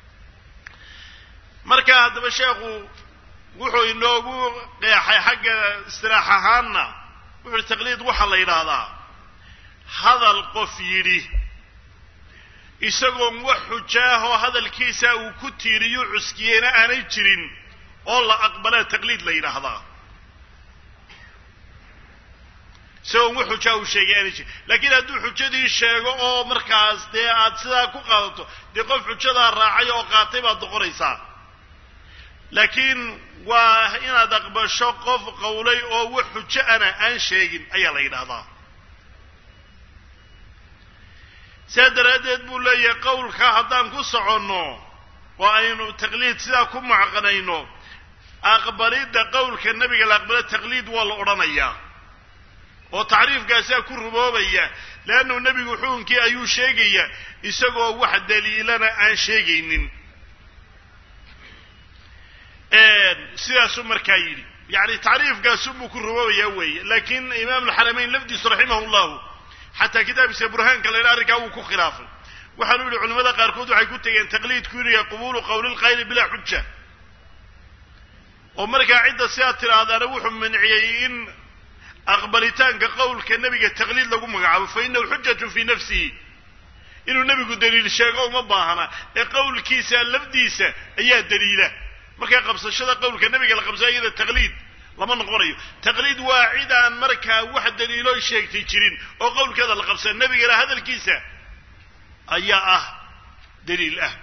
marka haddaba sheekhu wuxuu inoogu qeexay xagga istiraax ahaanna wuxuuhi taqliid waxaa la yidhaahdaa hadal qof yidhi isagoon wax xujaahoo hadalkiisa uu ku tiiriyo cuskiyeyna aanay jirin oo la aqbalaa taqliid la yidhaahdaa isagoon wax xujaa uu sheegay aanay jirin laakiin hadduu xujadii sheego oo markaas dee aad sidaa ku qaadato dee qof xujadaa raacay oo qaatay baad noqonaysaa laakiin waa inaad aqbasho qof qowlay oo wax xujo ana aan sheegin ayaa la yidhaahdaa sidaa daraaddeed buu leeyahay qowlka haddaan ku soconno oo aynu taqliid sidaa ku macqanayno aqbalidda qowlka nebiga la aqbalo taqliid waa la odhanayaa oo tacriifkaasaa ku ruboobaya leannu nebigu xukunkii ayuu sheegaya isagoo wax daliilana aan sheegaynin sidaasuu markaa yidhi yacni tacriifkaasunbuu ku ruboobayaa weeye laakiin imaam alxaramayn lafdiisu raximahu llahu xataa kitaabkiisa burhaanka la yidhaha arrinkaa wuu ku khilaafay waxaanu yihi culimmada qaarkood waxay ku tegeen taqliidku inuu yahay qubuulu qowli lqayli bilaa xuja oo markaa cidda sidaa tidhaahdaana wuxuu manciyey in aqbalitaanka qowlka nebiga taqliid lagu magacaabo fa inahu xujatun fii nafsihi inuu nebigu daliil sheego uma baahna ee qowlkiisa lafdiisa ayaa daliila markaa qabsashada qowlka nebiga la qabsada iyada taqliid lama noqonayo taqliid waa cid aan markaa wax daliilo sheegtay jirin oo qowlkeeda la qabsada nebigana hadalkiisa ayaa ah daliil ah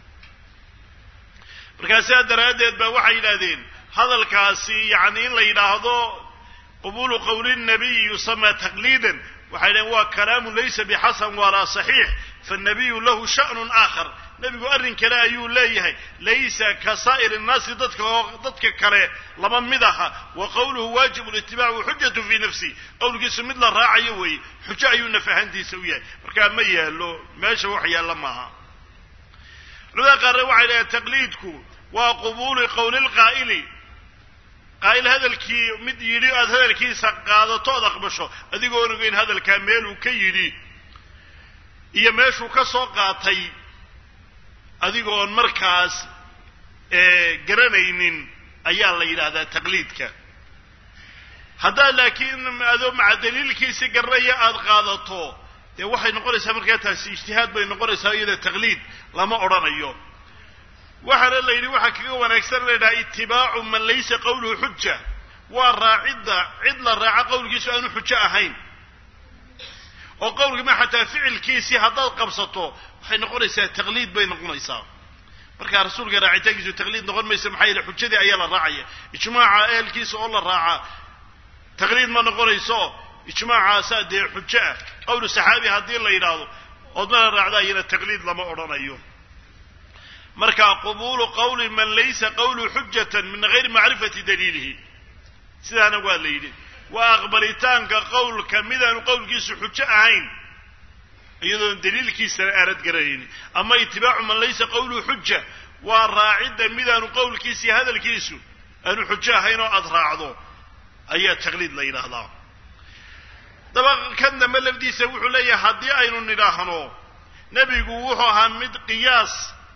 markaa sidaa daraaddeed ba waxay yidhahdeen hadalkaasi yacni in la yidhaahdo qubulu qowli nabiyi yusamaa taqliidan waxay dhaheen waa kalaamun laysa bixasan walaa saxiix faannabiyu lahu sha'nun aakhar nebigu arrin kale ayuu leeyahay laysa ka saa'ir innaasi dadka oo dadka kale lama mid aha wa qowluhu waajibu litibaacu xujatu fii nafsi qowlkiisu mid la raacayo weeye xujo ayuu naf ahaantiisa u yahay markaa ma yaallo meesha wax yaalla maaha culamada qaarna waxay dhahaen taqliidku waa qubuulu qowli lqaa'ili qaa'il hadalkii mid yidhi aada hadalkiisa qaadato ood aqbasho adigoon ogeyn hadalkaa meeluu ka yidhi iyo meeshuu ka soo qaatay adigoon markaas garanaynin ayaa la yidhaahdaa taqliidka haddaad laakiin adoo maca daliilkiisi garanaya aada qaadato dee waxay noqonaysaa markaa taasi ijtihaad bay noqonaysaa iyada taqliid lama odhanayo waxaana la yidhi waxaa kaga wanaagsan la yidhaha itibaacu man laysa qawluhu xuja waa raacidda cid la raaco qowlkiisu aanu xujo ahayn oo qowlkima xataa ficilkiisii haddaad qabsato waxay noqonaysaa taqliid bay noqonaysaa markaa rasuulka raacitaankiisu taqliid noqon maysa maxaa yeele xujadii ayaa la raacaya ijmaaca ehelkiisa oo la raaca taqliid ma noqonayso ijmaacaasaa dee xujo ah qowlu saxaabi haddii la yidhaahdo oodmana raacda iyana taqliid lama odhanayo markaa qubuulu qowli man laysa qawluhu xujatan min gayri macrifati daliilihi sidaana waa la yidhi waa aqbalitaanka qowlka midaanu qowlkiisu xujo ahayn iyadoon daliilkiisana aanad garanaynin ama itibaacu man laysa qawluhu xuja waa raacidda midaanu qowlkiisii hadalkiisu aanu xujo ahayn oo aada raacdo ayaa taqliid la yidhaahdaa daba kan dambe lafdiisa wuxuu leeyahay haddii aynu nidhaahno nebigu wuxuu ahaa mid qiyaas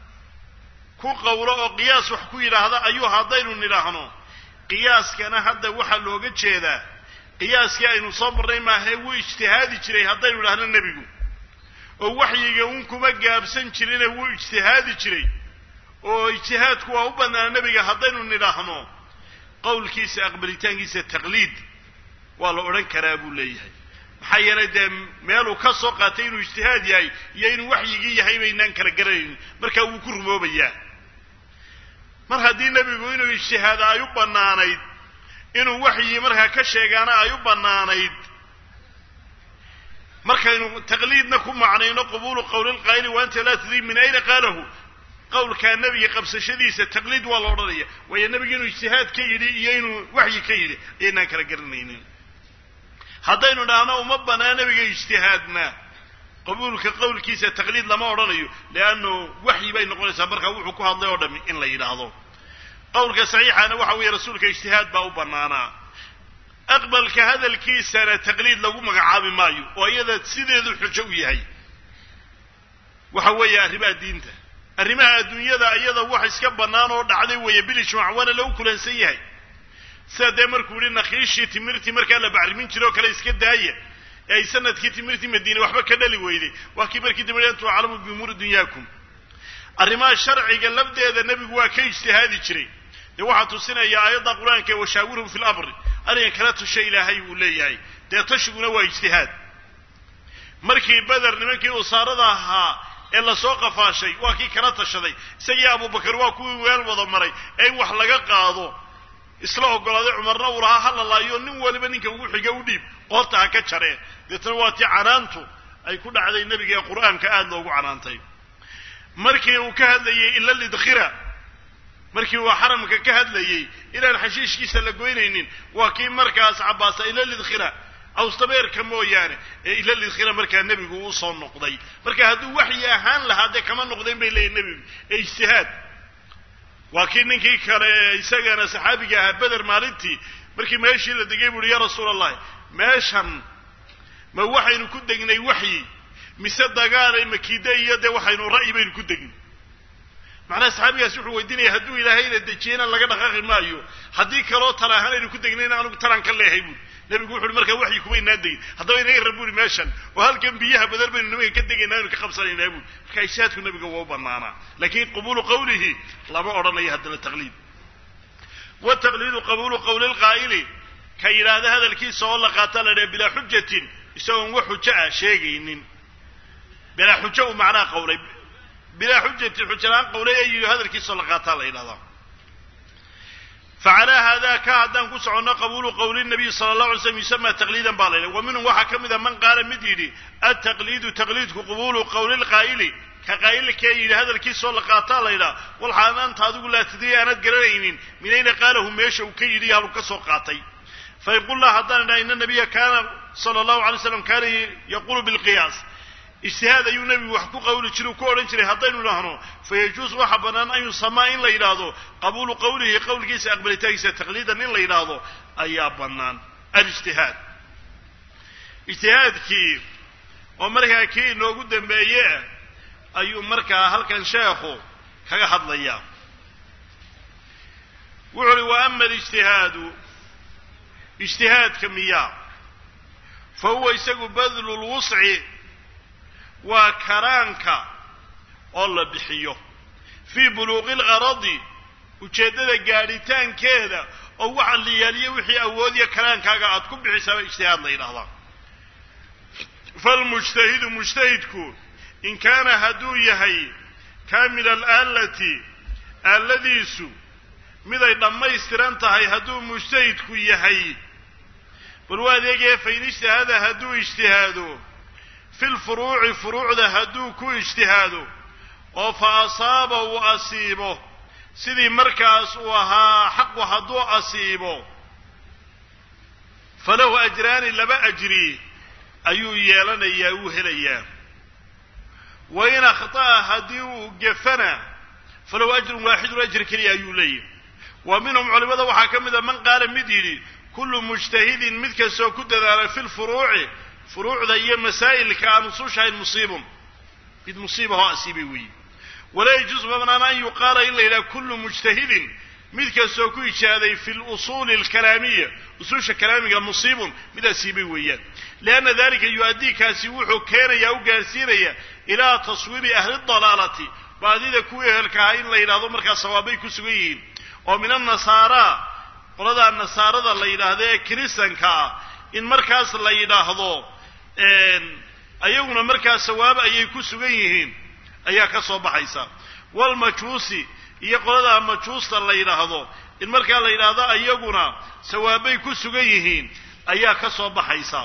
ku qowlo oo qiyaas wax ku yidhaahda ayuu haddaynu nidhaahno qiyaaskana hadda waxaa looga jeedaa qiyaaskii aynu soo marnay maahae wuu ijtihaadi jiray haddaynu idhahno nebigu oo waxyiga un kuma gaabsan jirine wuu ijtihaadi jiray oo ijtihaadku waa u banaana nebiga haddaynu nidhaahno qowlkiisa aqbalitaankiisa taqliid waa la odhan karaa buu leeyahay maxaa yeelay dee meeluu ka soo qaatay inuu ijtihaad yahay iyo inuu waxyigii yahay baynaan kala garanaynin markaa wuu ku rumoobayaa mar haddii nebigu inuu ijtihaada ay u bannaanayd inuu waxyii markaa ka sheegaana ay u bannaanayd markaynu taqliidna ku macnayno qubuulu qowli lqaa'ili wa anta laa tadrii min ayna qaalahu qowlkaa nebiga qabsashadiisa taqliid waa la odhanaya waayo nebigu inuu ijtihaad ka yidhi iyo inuu waxyi ka yidhi ayaynaan kala garanaynin haddaynu dhahno uma banaa nebiga ijtihaadna qabuulka qowlkiisa taqliid lama odhanayo leannu waxyi bay noqonaysaa markaa wuxuu ku hadlay oo dhami in la yidhaahdo qowlka saxiixana waxa weeye rasuulka ijtihaad baa u bannaanaa aqbalka hadalkiisana taqliid lagu magacaabi maayo oo iyada sideedu xujo u yahay waxa weeye arrimaha diinta arrimaha adduunyada iyada wax iska bannaan oo dhacday weeye bilijmaac waana lagu kulansan yahay sida dee markuu yihi nakhiishii timirtii markaa la bacrimin jire oo kale iska daaya ee ay sanadkii timirtii madiine waxba ka dhali weyday waa kii markii dambe antu aclamu biumuuri dunyaakum arrimaha sharciga lafdeeda nebigu waa ka ijtihaadi jiray dee waxaa tusinaya aayadda qur-aanka washaawirhum fi lamri arrinka kala tasha ilaahay uu leeyahay dee tashiguna waa ijtihaad markii beder nimankii usaarada ahaa ee lasoo qafaashay waa kii kala tashaday isagii abubakar waa kuwii weel wada maray ee in wax laga qaado isla ogolaaday cumarna uu lahaa hala laayo nin waliba ninka ugu xiga u dhiib qoorta ha ka jareen deetana waa tii canaantu ay ku dhacday nebiga ee qur-aanka aada loogu canaantay markii uu ka hadlayey ila lidkhira markii uu xaramka ka hadlayey inaan xashiishkiisa la goynaynin waa kii markaas cabaasa ila lidkhira awstabeerka mooyaane ee ila lidkhira markaa nebigu uu soo noqday marka hadduu waxyi ahaan lahaa dee kama noqdeen bay leeyihin nebigu ee ijtihaad waa kii ninkii kale isagana saxaabiga ahaa beder maalintii markii meeshii la degay buuhi ya rasuul allahi meeshan ma waxaynu ku degnay waxyi mise dagaalay makiide iyo dee waxaynu ra'yi baynu ku degnay macnaha saxaabigaas wuxuu weydiinaya hadduu ilaahayna dejiyena laga dhaqaaqi maayo haddii kaloo tala ahaan aynu ku degnayna anugu talaan ka leehay buuri nebigu wuxu uhi markaa waxyi kuma inaan degin haddaba inaga rab buuri meeshan oo halkan biyaha badar baynu nimanka ka degaynaa aynu ka qabsanaynaa buuri markaa ishaadku nebiga waa u banaanaa laakiin qabuulu qawlihi lama odhanayo haddana taqliid wataqliidu qabuulu qawli lqaa'ili ka yidhaahda hadalkiisa oo la qaata la dhaha bilaa xujatin isagoon wax xujo ah sheegaynin bilaa xujo uu macnaha qawlay bilaa xujatin xujalaan qawlay ee yidhi hadalkiisaoo la qaataa la yidhahdaa facalaa haadaa ka haddaan ku soconno qabuulu qowli nabiy sala allahu alay slam yusama taqliidan baa la yidhaha wa minhum waxaa ka mid a man qaala mid yidhi altaqliidu taqliidku qabuulu qowli lqaa'ili ka qaa'ilkee yidhi hadalkiisoo la qaataa la yidhaha walxaan anta adigu laa tadri aanad garanaynin min ayna qaalahu meesha uu ka yidhi iyo haluu ka soo qaatay fayqullah haddaan idhaha ina nabiya kaana sala allahu alay slam kaana yaquulu bilqiyaas ijtihaad ayuu nebigu wax ku qawli jiray u ku odhan jiray haddaynu idhaahno fayajuus waxa bannaan an yusamaa in la yidhaahdo qabuulu qawlihi qowlkiisa aqbalitaankiisa taqliidan in la yidhaahdo ayaa bannaan alijtihaad ijtihaadkii oo markaa kii inoogu dambeeye ayuu markaa halkan sheekhu kaga hadlayaa wuxu uhi wa ama alijtihaadu ijtihaadka miyaa fa huwa isagu badlu lwusci waa karaanka oo la bixiyo fii buluuqi lgaradi ujeeddada gaadhitaankeeda oo waxa la yaaliyo wixii awoodiya karaankaaga aad ku bixisaaba ijtihaad la yidhahdaa falmujtahidu mujtahidku in kaana hadduu yahay kaamila alaalati aaladiisu miday dhammaystiran tahay hadduu mujtahidku yahay bal waa adeegaya fain ijtihada hadduu ijtihaado fi lfuruuci furuucda hadduu ku ijtihaado oo fa asaaba uu asiibo sidii markaas uu ahaa xaqu hadduu asiibo falahu ajraani laba ajri ayuu yeelanayaa uu helayaa wa in akhطa'a haddii uu gefana falahu ajrun waaxidun ajri keliya ayuu leeyahy wa minhum culimada waxaa ka mid a man qaala mid yidhi kullu mujtahidin mid kastoo ku dadaala fi lfuruuci furuucda iyo masaa'ilka aan usushahayn musiibun mid musiibahoo asiibay weeye walaa yajuusu ma banaana an yuqaala in la yidhaha kullu mujtahidin mid kastoo ku ijaaday fi lusuuli alkalaamiya usuusha kalaamiga musiibun mid asiibay weeyaan lianna dalika yu-addii kaasi wuxuu keenayaa u gaarsiinaya ilaa taswiibi ahli dalaalati baadida kuwii ehelka ahaa in la yidhahdo markaa sawaabay ku sugan yihiin oo min annasaara qoladaa nasaarada la yidhaahdo ee kiristanka ah in markaas la yidhaahdo ayaguna markaa sawaab ayay ku sugan yihiin ayaa ka soo baxaysa walmajuusi iyo qoladaa majuusta la yidhaahdo in markaa la yidhaahdo ayaguna sawaabay ku sugan yihiin ayaa ka soo baxaysa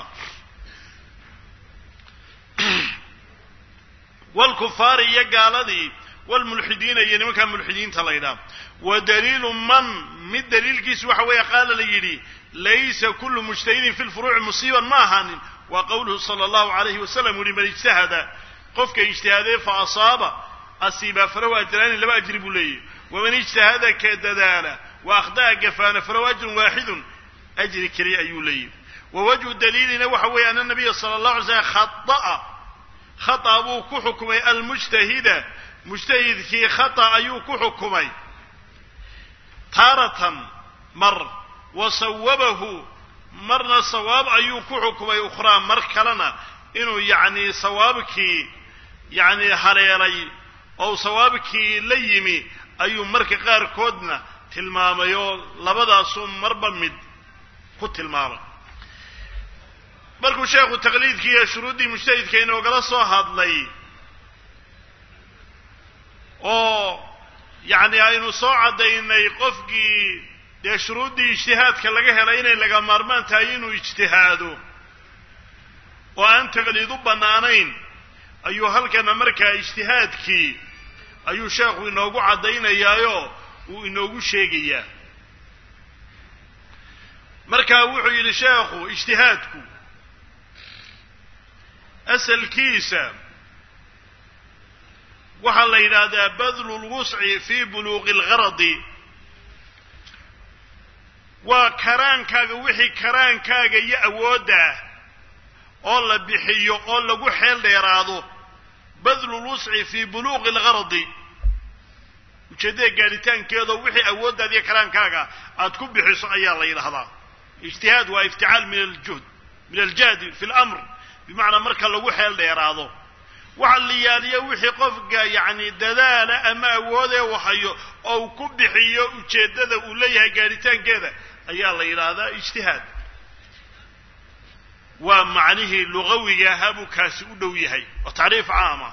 walkufaari iyo gaaladii walmulxidiina iyo nimankaa mulxidiinta la yidhaha wa daliilu man mid daliilkiisu waxa weeye qaala la yidhi laysa kullu mujtahidin fi lfuruuci musiiban ma ahaanin waa qowluhu sala allahu alayhi wasalam uhi man ijtahada qofka ijtihaadee fa asaaba asiiba falahu ajraani laba ajri buu leeyahy waman ijtahada ka dadaala wa akhda'a gafaana falahu ajrun waaxidun ajri keliya ayuu leeyahy wa wajhu daliilina waxa weeye ana nabiya sala allahu alay slam khata'a khata buu ku xukumay almujtahida mujtahidkii khata ayuu ku xukumay taaratan mar wa sawabahu marna sawaab ayuu ku xukumay ukhraa mar kalena inuu yacni sawaabkii yacni haleelay oo sawaabkii la yimi ayuu marka qaarkoodna tilmaamay oo labadaasuu marba mid ku tilmaamay markuu sheekhu taqliidkii iyo shuruuddii mujtahidka inoogala soo hadlay oo yacni aynu soo caddaynay qofkii dee shuruuddii ijtihaadka laga helay inay laga maarmaan tahay inuu ijtihaado oo aan taqliid u bannaanayn ayuu halkana markaa ijtihaadkii ayuu sheekhu inoogu caddaynayaayoo uu inoogu sheegayaa markaa wuxuu yidhi sheekhu ijtihaadku asalkiisa waxaa la yidhaahdaa badlu lwusci fii buluuqi algaradi waa karaankaaga wixii karaankaaga iyo awoodda ah oo la bixiyo oo lagu xeel dheeraado badlu lwusci fii buluuqi algaradi ujeeddada gaadhitaankeedoo wixii awooddaada iyo karaankaaga aad ku bixiso ayaa la yidhahdaa ijtihaad waa ifticaal min aljuhd min aljahdi fi lamr bimacnaa marka lagu xeel dheeraado waxa la yaaliyo wixii qofka yacni dadaala ama awoodee wahayo oo uu ku bixiyo ujeeddada uu leeyahay gaadhitaankeeda ayaa la yidhaahdaa ijtihaad waa macnihii lugawiga ahaa buu kaasi u dhow yahay oo tacriif caama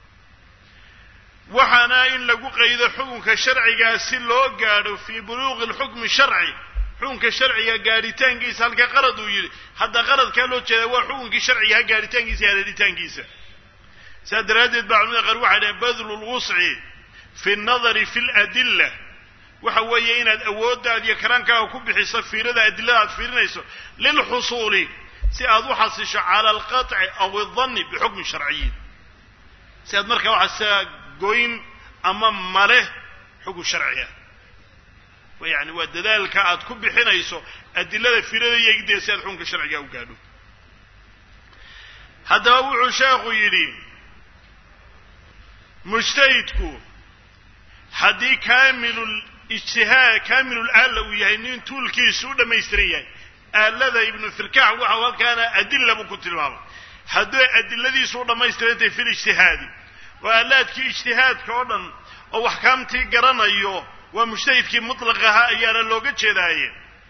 waxaana in lagu qaydo xukunka sharcigaa si loo gaadho fii buluuqi lxukmi sharci xukunka sharciga gaadhitaankiisa halka qarad uu yidhi hadda qaradkaa loo jeedaa waa xukunkii sharcigaha gaadhitaankiisa iyo haleelitaankiisa sidaa daraaddeed baa culimada qaar waxay dhaheen badlu lwusci fi nnadari fi ladilla waxa weeye inaad awooddaad iyo karaankaaga ku bixiso fiirada adilada aad fiirinayso lilxusuuli si aad u xasisho cala alqaطci aw aldanni bixukmin sharciyin si aad markaa waxaa goyn ama male xukun sharciga yani waa dadaalka aad ku bixinayso adilada fiirada iyo egdeeda si aad xukunka sharciga u gaadho haddaba wuxuu sheekhu yidhi mujtahidku haddii kaamilu ijtihaad kaamilul aalla uu yahay nin tuulkiisu u dhammaystiran yahay aalada ibnu firkax waxau halkaana adilla buu ku tilmaamay hadday adiladiisu u dhammaystirantahay fi lijtihaadi oo aalaadkii ijtihaadka oo dhan oo axkaamtii garanayo waa mujtahidkii mutlaq ahaa ayaana looga jeedaaye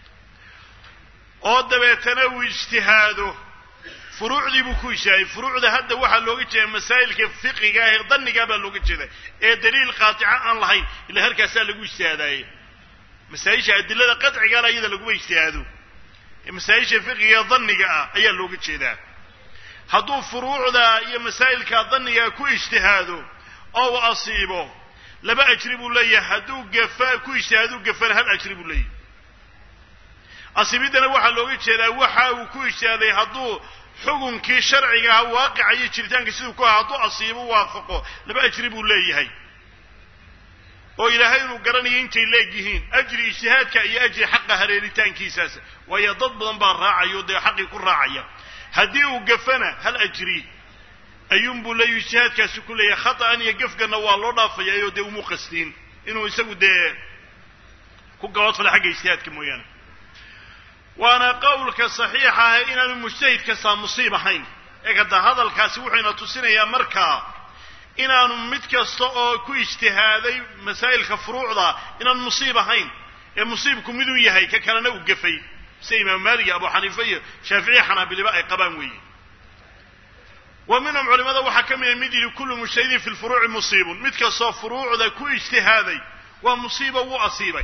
oo dabeetana uu ijtihaado furuucdii buu ku ijtihaaday furuucda hadda waxaa looga jeeda masaa'ilka fiqiga ah ee dannigaa baa looga jeeda ee daliil qaatica aan lahayn ila halkaasaa lagu ijtihaadaaye masaa-isha adilada qadcigaana iyada laguma ijtihaado masaa-isha fiqiga ee danniga ah ayaa looga jeedaa hadduu furuucda iyo masaa'ilka danniga ku ijtihaado oo uu asiibo laba ajri buu leeyahay hadduu gafa ku ijtihaaduu gafana hal ajri buu leeyahay asiibiddana waxaa looga jeedaa waxa uu ku ijtihaaday hadduu xukunkii sharciga aha waaqica iyo jiritaanka siduu ku aha hadduu asiibo waafaqo laba ajri buu leeyahay oo ilaahay inuu garanayo intay leegyihiin ajri ijtihaadka iyo ajri xaqa hareeritaankiisaas waayo dad badan baa raacayo dee xaqii ku raacaya haddii uu gafana hal ajri ayuunbuu leeyahy ijtihaadkaasi ku leeyahay khata'an iyo gefganna waa loo dhaafayaayoo dee umu qastiin inuu isagu dee ku gabadfala xagga ijtihaadka mooyaane waana qowlka saxiixa ah inaanu mujtahid kastaa musiib ahayn ee kada hadalkaasi wuxuyna tusinayaa markaa inaanu mid kasta oo ku ijtihaaday masaa'ilka furuucda inaanu musiib ahayn ee musiibku miduu yahay ka kalena uu gafay sida imaam maalik iyo abu xaniifa iyo shaaficiya xanaabiliba ay qabaan weeye wa minhum culimada waxaa ka mida mid yidhi kullu mujtahidin fi lfuruuci musiibun mid kastoo furuucda ku ijtihaaday waa musiiba wuu asiibay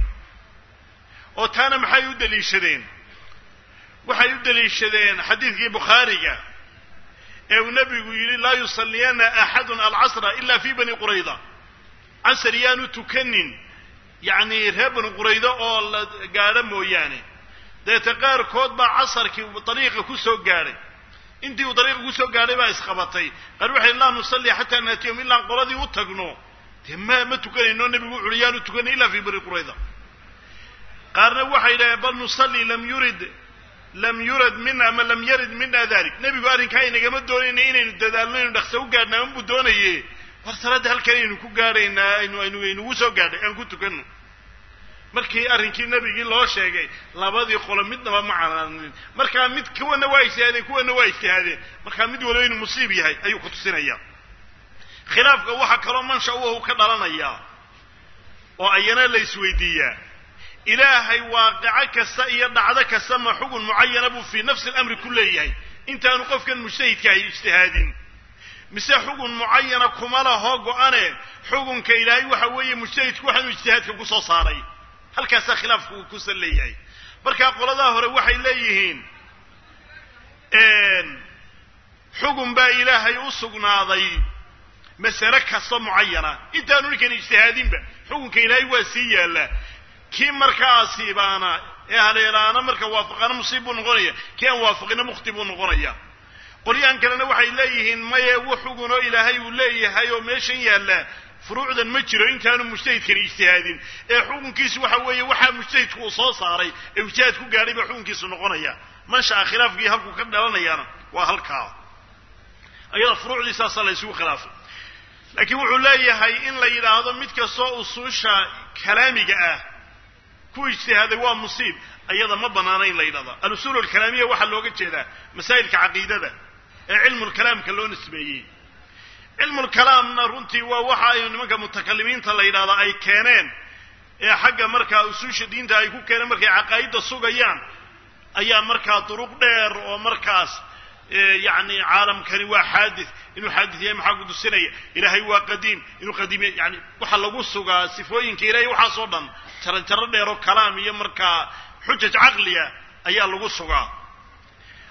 oo taana maxay u daliishadeen waxay u daliishadeen xadiidkii bukhaariga ee uu nebigu yidhi laa yusalliyana axadun alcasra ila fi bani qurayda casar yaanu tukanin yacni reer bani qurayda oo la gaadho mooyaane deeta qaarkood baa casarkii dariiqa ku soo gaadhay intii uu dariiqa kusoo gaadhay baa isqabatay qaar waxay laa nusalli xataa naatiyahum ilaan qoladii u tagno dee ma ma tukanayno nebigu wuxu uhi yaanu tukanay ila fi bani qurayda qaarna waxay dhaheen bal nusalli lam yurid lam yurad mina ama lam yarid mina dalik nebigu arrinkaa inagama doonayna inaynu dadaalno inu dhaqso u gaadhna anbuu doonaye war salaadda halkan aynu ku gaadhaynaa aynu aynu aynugu soo gaadhay aan ku tukanno markii arrinkii nebigii loo sheegay labadii qolo midnaba ma canaanin markaa mid kuwana waa ijtihaadeen kuwana waa ijtihaadeen markaa mid waliba inuu musiib yahay ayuu ku tusinaya khilaafka waxaa kaloo mansha uhu ka dhalanayaa oo ayana la isweydiiyaa ilaahay waaqico kasta iyo dhacdo kasta ma xugun mucayana buu fii nafsi alamri ku leeyahay intaanu qofkan mujtahidka ahy ijtihaadin mise xugun mucayana kuma laho go-ane xugunka ilaahay waxa weeye mujtahidku waxaanu ijtihaadka ku soo saaray halkaasaa khilaafku uu kusan leeyahay markaa qoladaa hore waxay leeyihiin xugun baa ilaahay u sugnaaday masale kasta mucayana intaanu ninkan ijtihaadinba xukunka ilaahay waa sii yaallaa kii markaa asiibaana ee haleelaana marka waafaqaana musiib buu noqonaya kii aan waafaqina mukhti buu noqonaya qolyahan kalena waxay leeyihiin maye wu xugunoo ilaahay uu leeyahay oo meeshan yaalla furuucdan ma jiro intaanu mujtahidkani ijtihaadin ee xukunkiisu waxa weeye waxaa mujtahidku uu soo saaray ee ijtihaad ku gaadhay baa xukunkiisu noqonaya manshaa khilaafkii halkuu ka dhalanayaana waa halkaa ayada furuucdii saasaa la ysugu khilaafay laakiin wuxuu leeyahay in la yidhaahdo mid kastoo usuusha kalaamiga ah ku ijtihaaday waa musiib ayada ma banaana in la yidhahda alusuul alkalaamiya waxaa looga jeedaa masaa'ilka caqiidada ee cilmulkalaamka loo nisbeeyey cilmulkalaamna runtii waa waxa ay nimanka mutakalimiinta la yidhahdaa ay keeneen ee xagga markaa usuusha diinta ay ku keeneen markay caqaa'idda sugayaan ayaa markaa duruq dheer oo markaas yacni caalamkani waa xaadith inuu xaadith yahay maxaa kutusinaya ilaahay waa qadiim inuu qadiim yani waxaa lagu sugaa sifooyinka ilahay waxaasoo dhan jaranjaro dheer oo kalaam iyo markaa xujaj caqliya ayaa lagu sugaa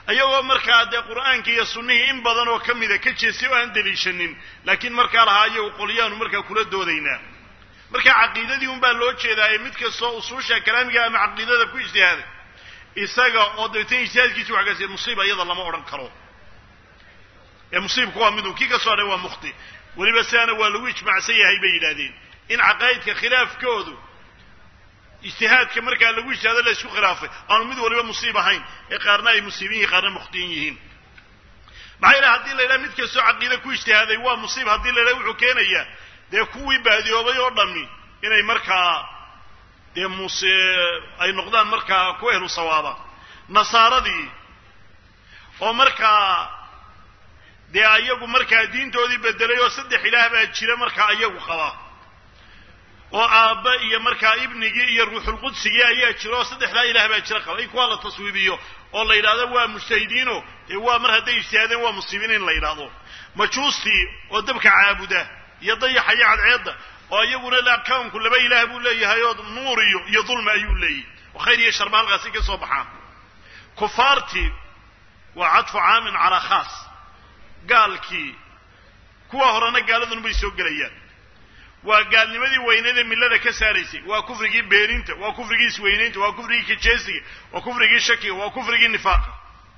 ayagoo markaa dee qur'aankii iyo sunnihii in badan oo ka mida ka jeestay oo aan deliishanin laakiin markaa lahaa iyagu qolyaanu markaa kula doodaynaa marka caqiidadii unbaa loo jeedaaye mid kastoo usuusha kalaamiga ama caqiidada ku ijtihaaday isaga oo dabeetana ijtihaadkiisi wax gaarsiiya musiiba iyada lama odhan karo ee musiibku waa midun kii ka soo hadhay waa mukhti weliba sidaana waa lagu ijmaacsan yahay bay yidhahdeen in caqaa'idka khilaafkoodu ijtihaadka markaa lagu ijtihaado la isku khilaafay aanu mid waliba musiib ahayn ee qaarna ay musiibin yihin qaarna mukhtiin yihiin maxaa yidhaha hadii la yidhaha mid kastoo caqiide ku ijtihaaday waa musiib haddii la yidhaha wuxuu keenayaa dee kuwii baadiyoobay oo dhammi inay markaa dee muse ay noqdaan markaa ku ehlu sawaaba nasaaradii oo markaa dee ayagu markaa diintoodii bedelay oo saddex ilaah baa jira markaa ayagu qaba oo aabba iyo markaa ibnigii iyo ruuxulqudsigii ayaa jira oo saddexdaa ilaah baa jira qaba in kuwaa la taswiibiyo oo la yidhahdo waa mujtahidiino dee waa mar hadday ijtihaadeen waa musiibiin in la yidhaahdo majuustii oo dabka caabuda iyo dayaxa iyo cadceedda oo iyaguna la kawnku laba ilaah buu leeyahay oo nuur iyo iyo dulma ayuu leeyahy oo khayr iyo sharba halkaasi ka soo baxaan kufaartii waa cadfu caamin calaa khaas gaalkii kuwa horena gaaladun bay soo gelayaan waa gaalnimadii weyneed ee millada ka saaraysay waa kufrigii beeninta waa kufrigii isweynaynta waa kufrigii kajeesiga waa kufrigii shakiga waa kufrigii nifaaqa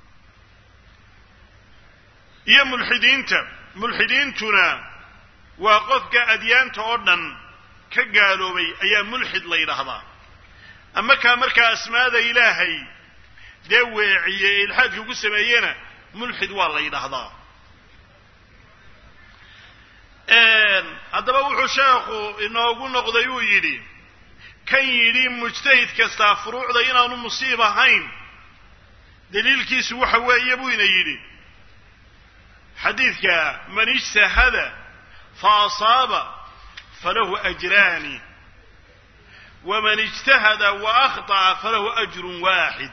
iyo mulxidiinta mulxidiintuna waa qofka adyaanta oo dhan ka gaaloobay ayaa mulxid la yidhaahdaa ama kaa markaa asmaada ilaahay dee weeciye ee ilxaadka ugu sameeyena mulxid waa la yidhaahdaa haddaba wuxuu sheekhu inoogu noqday uu yidhi kan yidhi mujtahid kastaa furuucda inaanu musiib ahayn daliilkiisu waxa weeye buu ina yidhi xadiidka man ijtahada fa asaaba falahu ajraani waman ijtahada wa akhطa'a falahu ajrun waaxid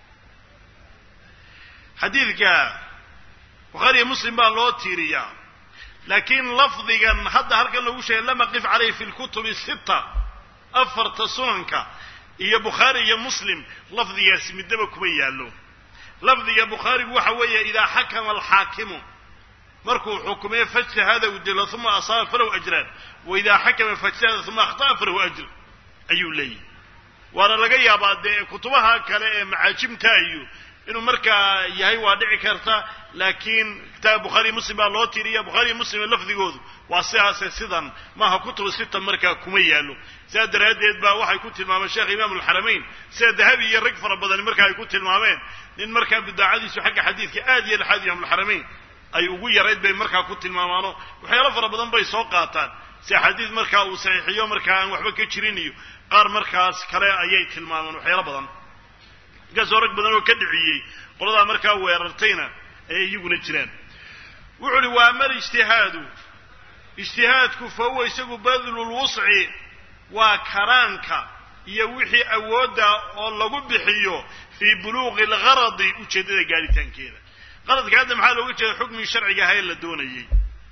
xadiidka bukhaariyo muslim baa loo tiiriyaa laakiin lafdigan hadda halkan lagu sheegay lama qif calayh fi lkutubi sita afarta sunanka iyo bukhaari iyo muslim lafdigaasi midnaba kuma yaallo lafdiga bukhaarigu waxa weeye idaa xakama alxaakimu markuu xukumee fajtahada u dilo uma asaaba falahu ajraan wa idaa xakama fajtahada uma akhta'a falahu ajr ayuu leeyahy waana laga yaabaa dee kutubaha kale ee macaajimta iyo inuu markaa yahay waa dhici karta laakiin kitaab bukhaariy muslim baa loo tiriya bukhaariy muslim lafdigoodu waa sidaase sidan maaha kutubu sita markaa kuma yaallo sidaa daraaddeed baa waxay ku tilmaameen sheekh imaam alxaramayn sida dahabi iyo rag fara badani markaa ay ku tilmaameen nin markaa bidaacadiisu xagga xadiidka aad iyo laxaad imaamulxaramayn ay ugu yarayd bay markaa ku tilmaamaano waxyaalo fara badan bay soo qaataan si xadiid markaa uu saxiixiyo markaa aan waxba ka jirin iyo qaar markaas kale ayay tilmaamaan waxyaalo badan markaasoo rag badan oo ka dhiciyey qoladaa markaa weerartayna ayay iyaguna jiraan wuxuu uhi waa mal ijtihaadu ijtihaadku fa huwa isagu badlulwusci waa karaanka iyo wixii awoodda oo lagu bixiyo fii buluuqi algaradi ujeeddada gaaritaankeeda qaradka hadda maxaa looga jeeda xukmigii sharciga ahaa ee la doonayey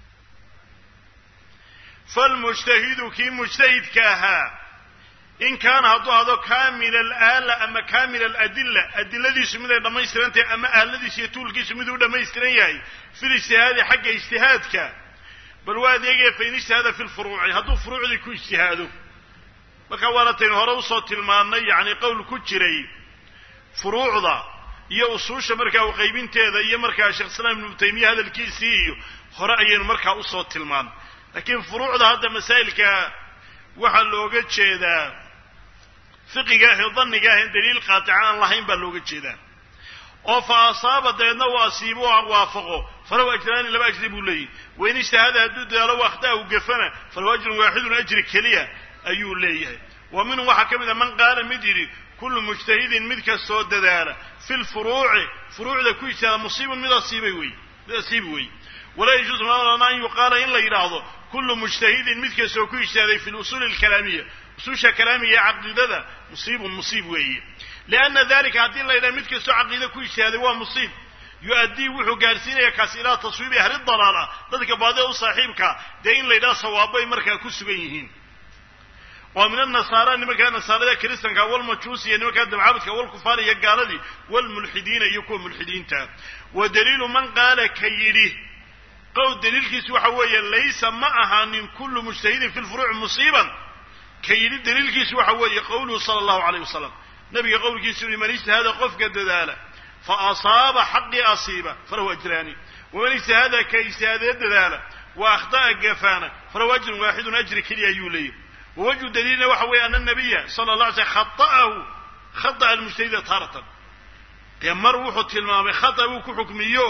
falmujtahidu kii mujtahidka ahaa in kaana hadduu hado kaamila alaala ama kaamila aladilla adiladiisu mid ay dhammaystiran tahay ama aaladiisu iyo tuulkiisu miduu u dhammaystiran yahay fil ijtihaadi xagga ijtihaadka bal waa adeegaya fain ijtihada fi lfuruuci hadduu furuucdii ku ijtihaado markaa waanataynu hore usoo tilmaannay yacni qowl ku jiray furuucda iyo usuusha markaa uqaybinteeda iyo markaa sheekh islaam ibnu taymiya hadalkiisii iyo hore ayaynu markaa usoo tilmaannay laakiin furuucda hadda masaa'ilka waxaa looga jeedaa fiqiga ah ee danniga ah en daliil qaatica aan lahayn baa looga jeedaa oo fa asaaba dabeedna uu asiibo o waafaqo falahu ajraani laba ajri buu leeyahy wain ijtahada hadduu dadaalo wakhtaa u gafana falahu ajrun waaxidun ajri keliya ayuu leeyahay wa minhum waxaa ka mid a man qaala mid yidhi kullu mujtahidin mid kastoo dadaala fi lfuruuci furuucda ku ijtihaada musiibun mid asiibay wey mid asiibi wey walaa yajuusu malana an yuqaala in la yidhaahdo kullu mujtahidin mid kastoo ku ijtihaaday fi lusuuli alkalaamiya usuusha kalaamiga ee caqiidada musiibun musiib weeye lianna dalika haddii la yidhaha mid kastoo caqiida ku ijtihaaday waa musiib yu-addii wuxuu gaarsiinaya kaasi ilaa taswiibi ahli dalaala dadka baadida u saaxiibka dee in la yidhaha sawaabbay markaa ku sugan yihiin oo min annasaara nimankaa nasaarada kiristanka walmajuusi iyo nimankaa dabcaabudka walkufaar iyo gaaladii walmulxidiina iyo kuwa mulxidiinta wa daliilu man qaala ka yidhi qowl daliilkiisu waxa weeye laysa ma ahaanin kullu mujtahidin fi lfuruuci musiiban ka yidhi daliilkiisu waxa weeye qowluhu sala allahu alayh wasalam nabiga qowlkiisu yihi man ijtahaada qofka dadaala fa asaaba xaqii asiiba falahu ajraani waman ijtahaada ka ijtihaadee dadaala wa akhطa'a gafaana falahu ajrun waaxidun ajri keliya ayuu leeyahy wawajhu daliilna waxa weeye ana nabiya sala la alay slam khaطa'ahu khata'a almujtahida taaratan dee mar wuxuu tilmaamay khata buu ku xukmiyo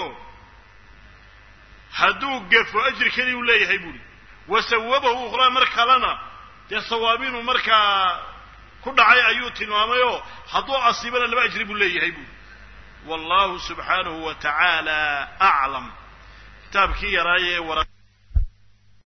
hadduu gafo ajri keliya u leeyahay buuri wa sawabahu ukhraa mar kalena dee sawaabinuu markaa ku dhacay ayuu tilmaamayoo hadduu asiibana laba ajri buu leeyahay buuri wallahu subxaanahu wa tacaala aclam kitaabkii yaraaye wara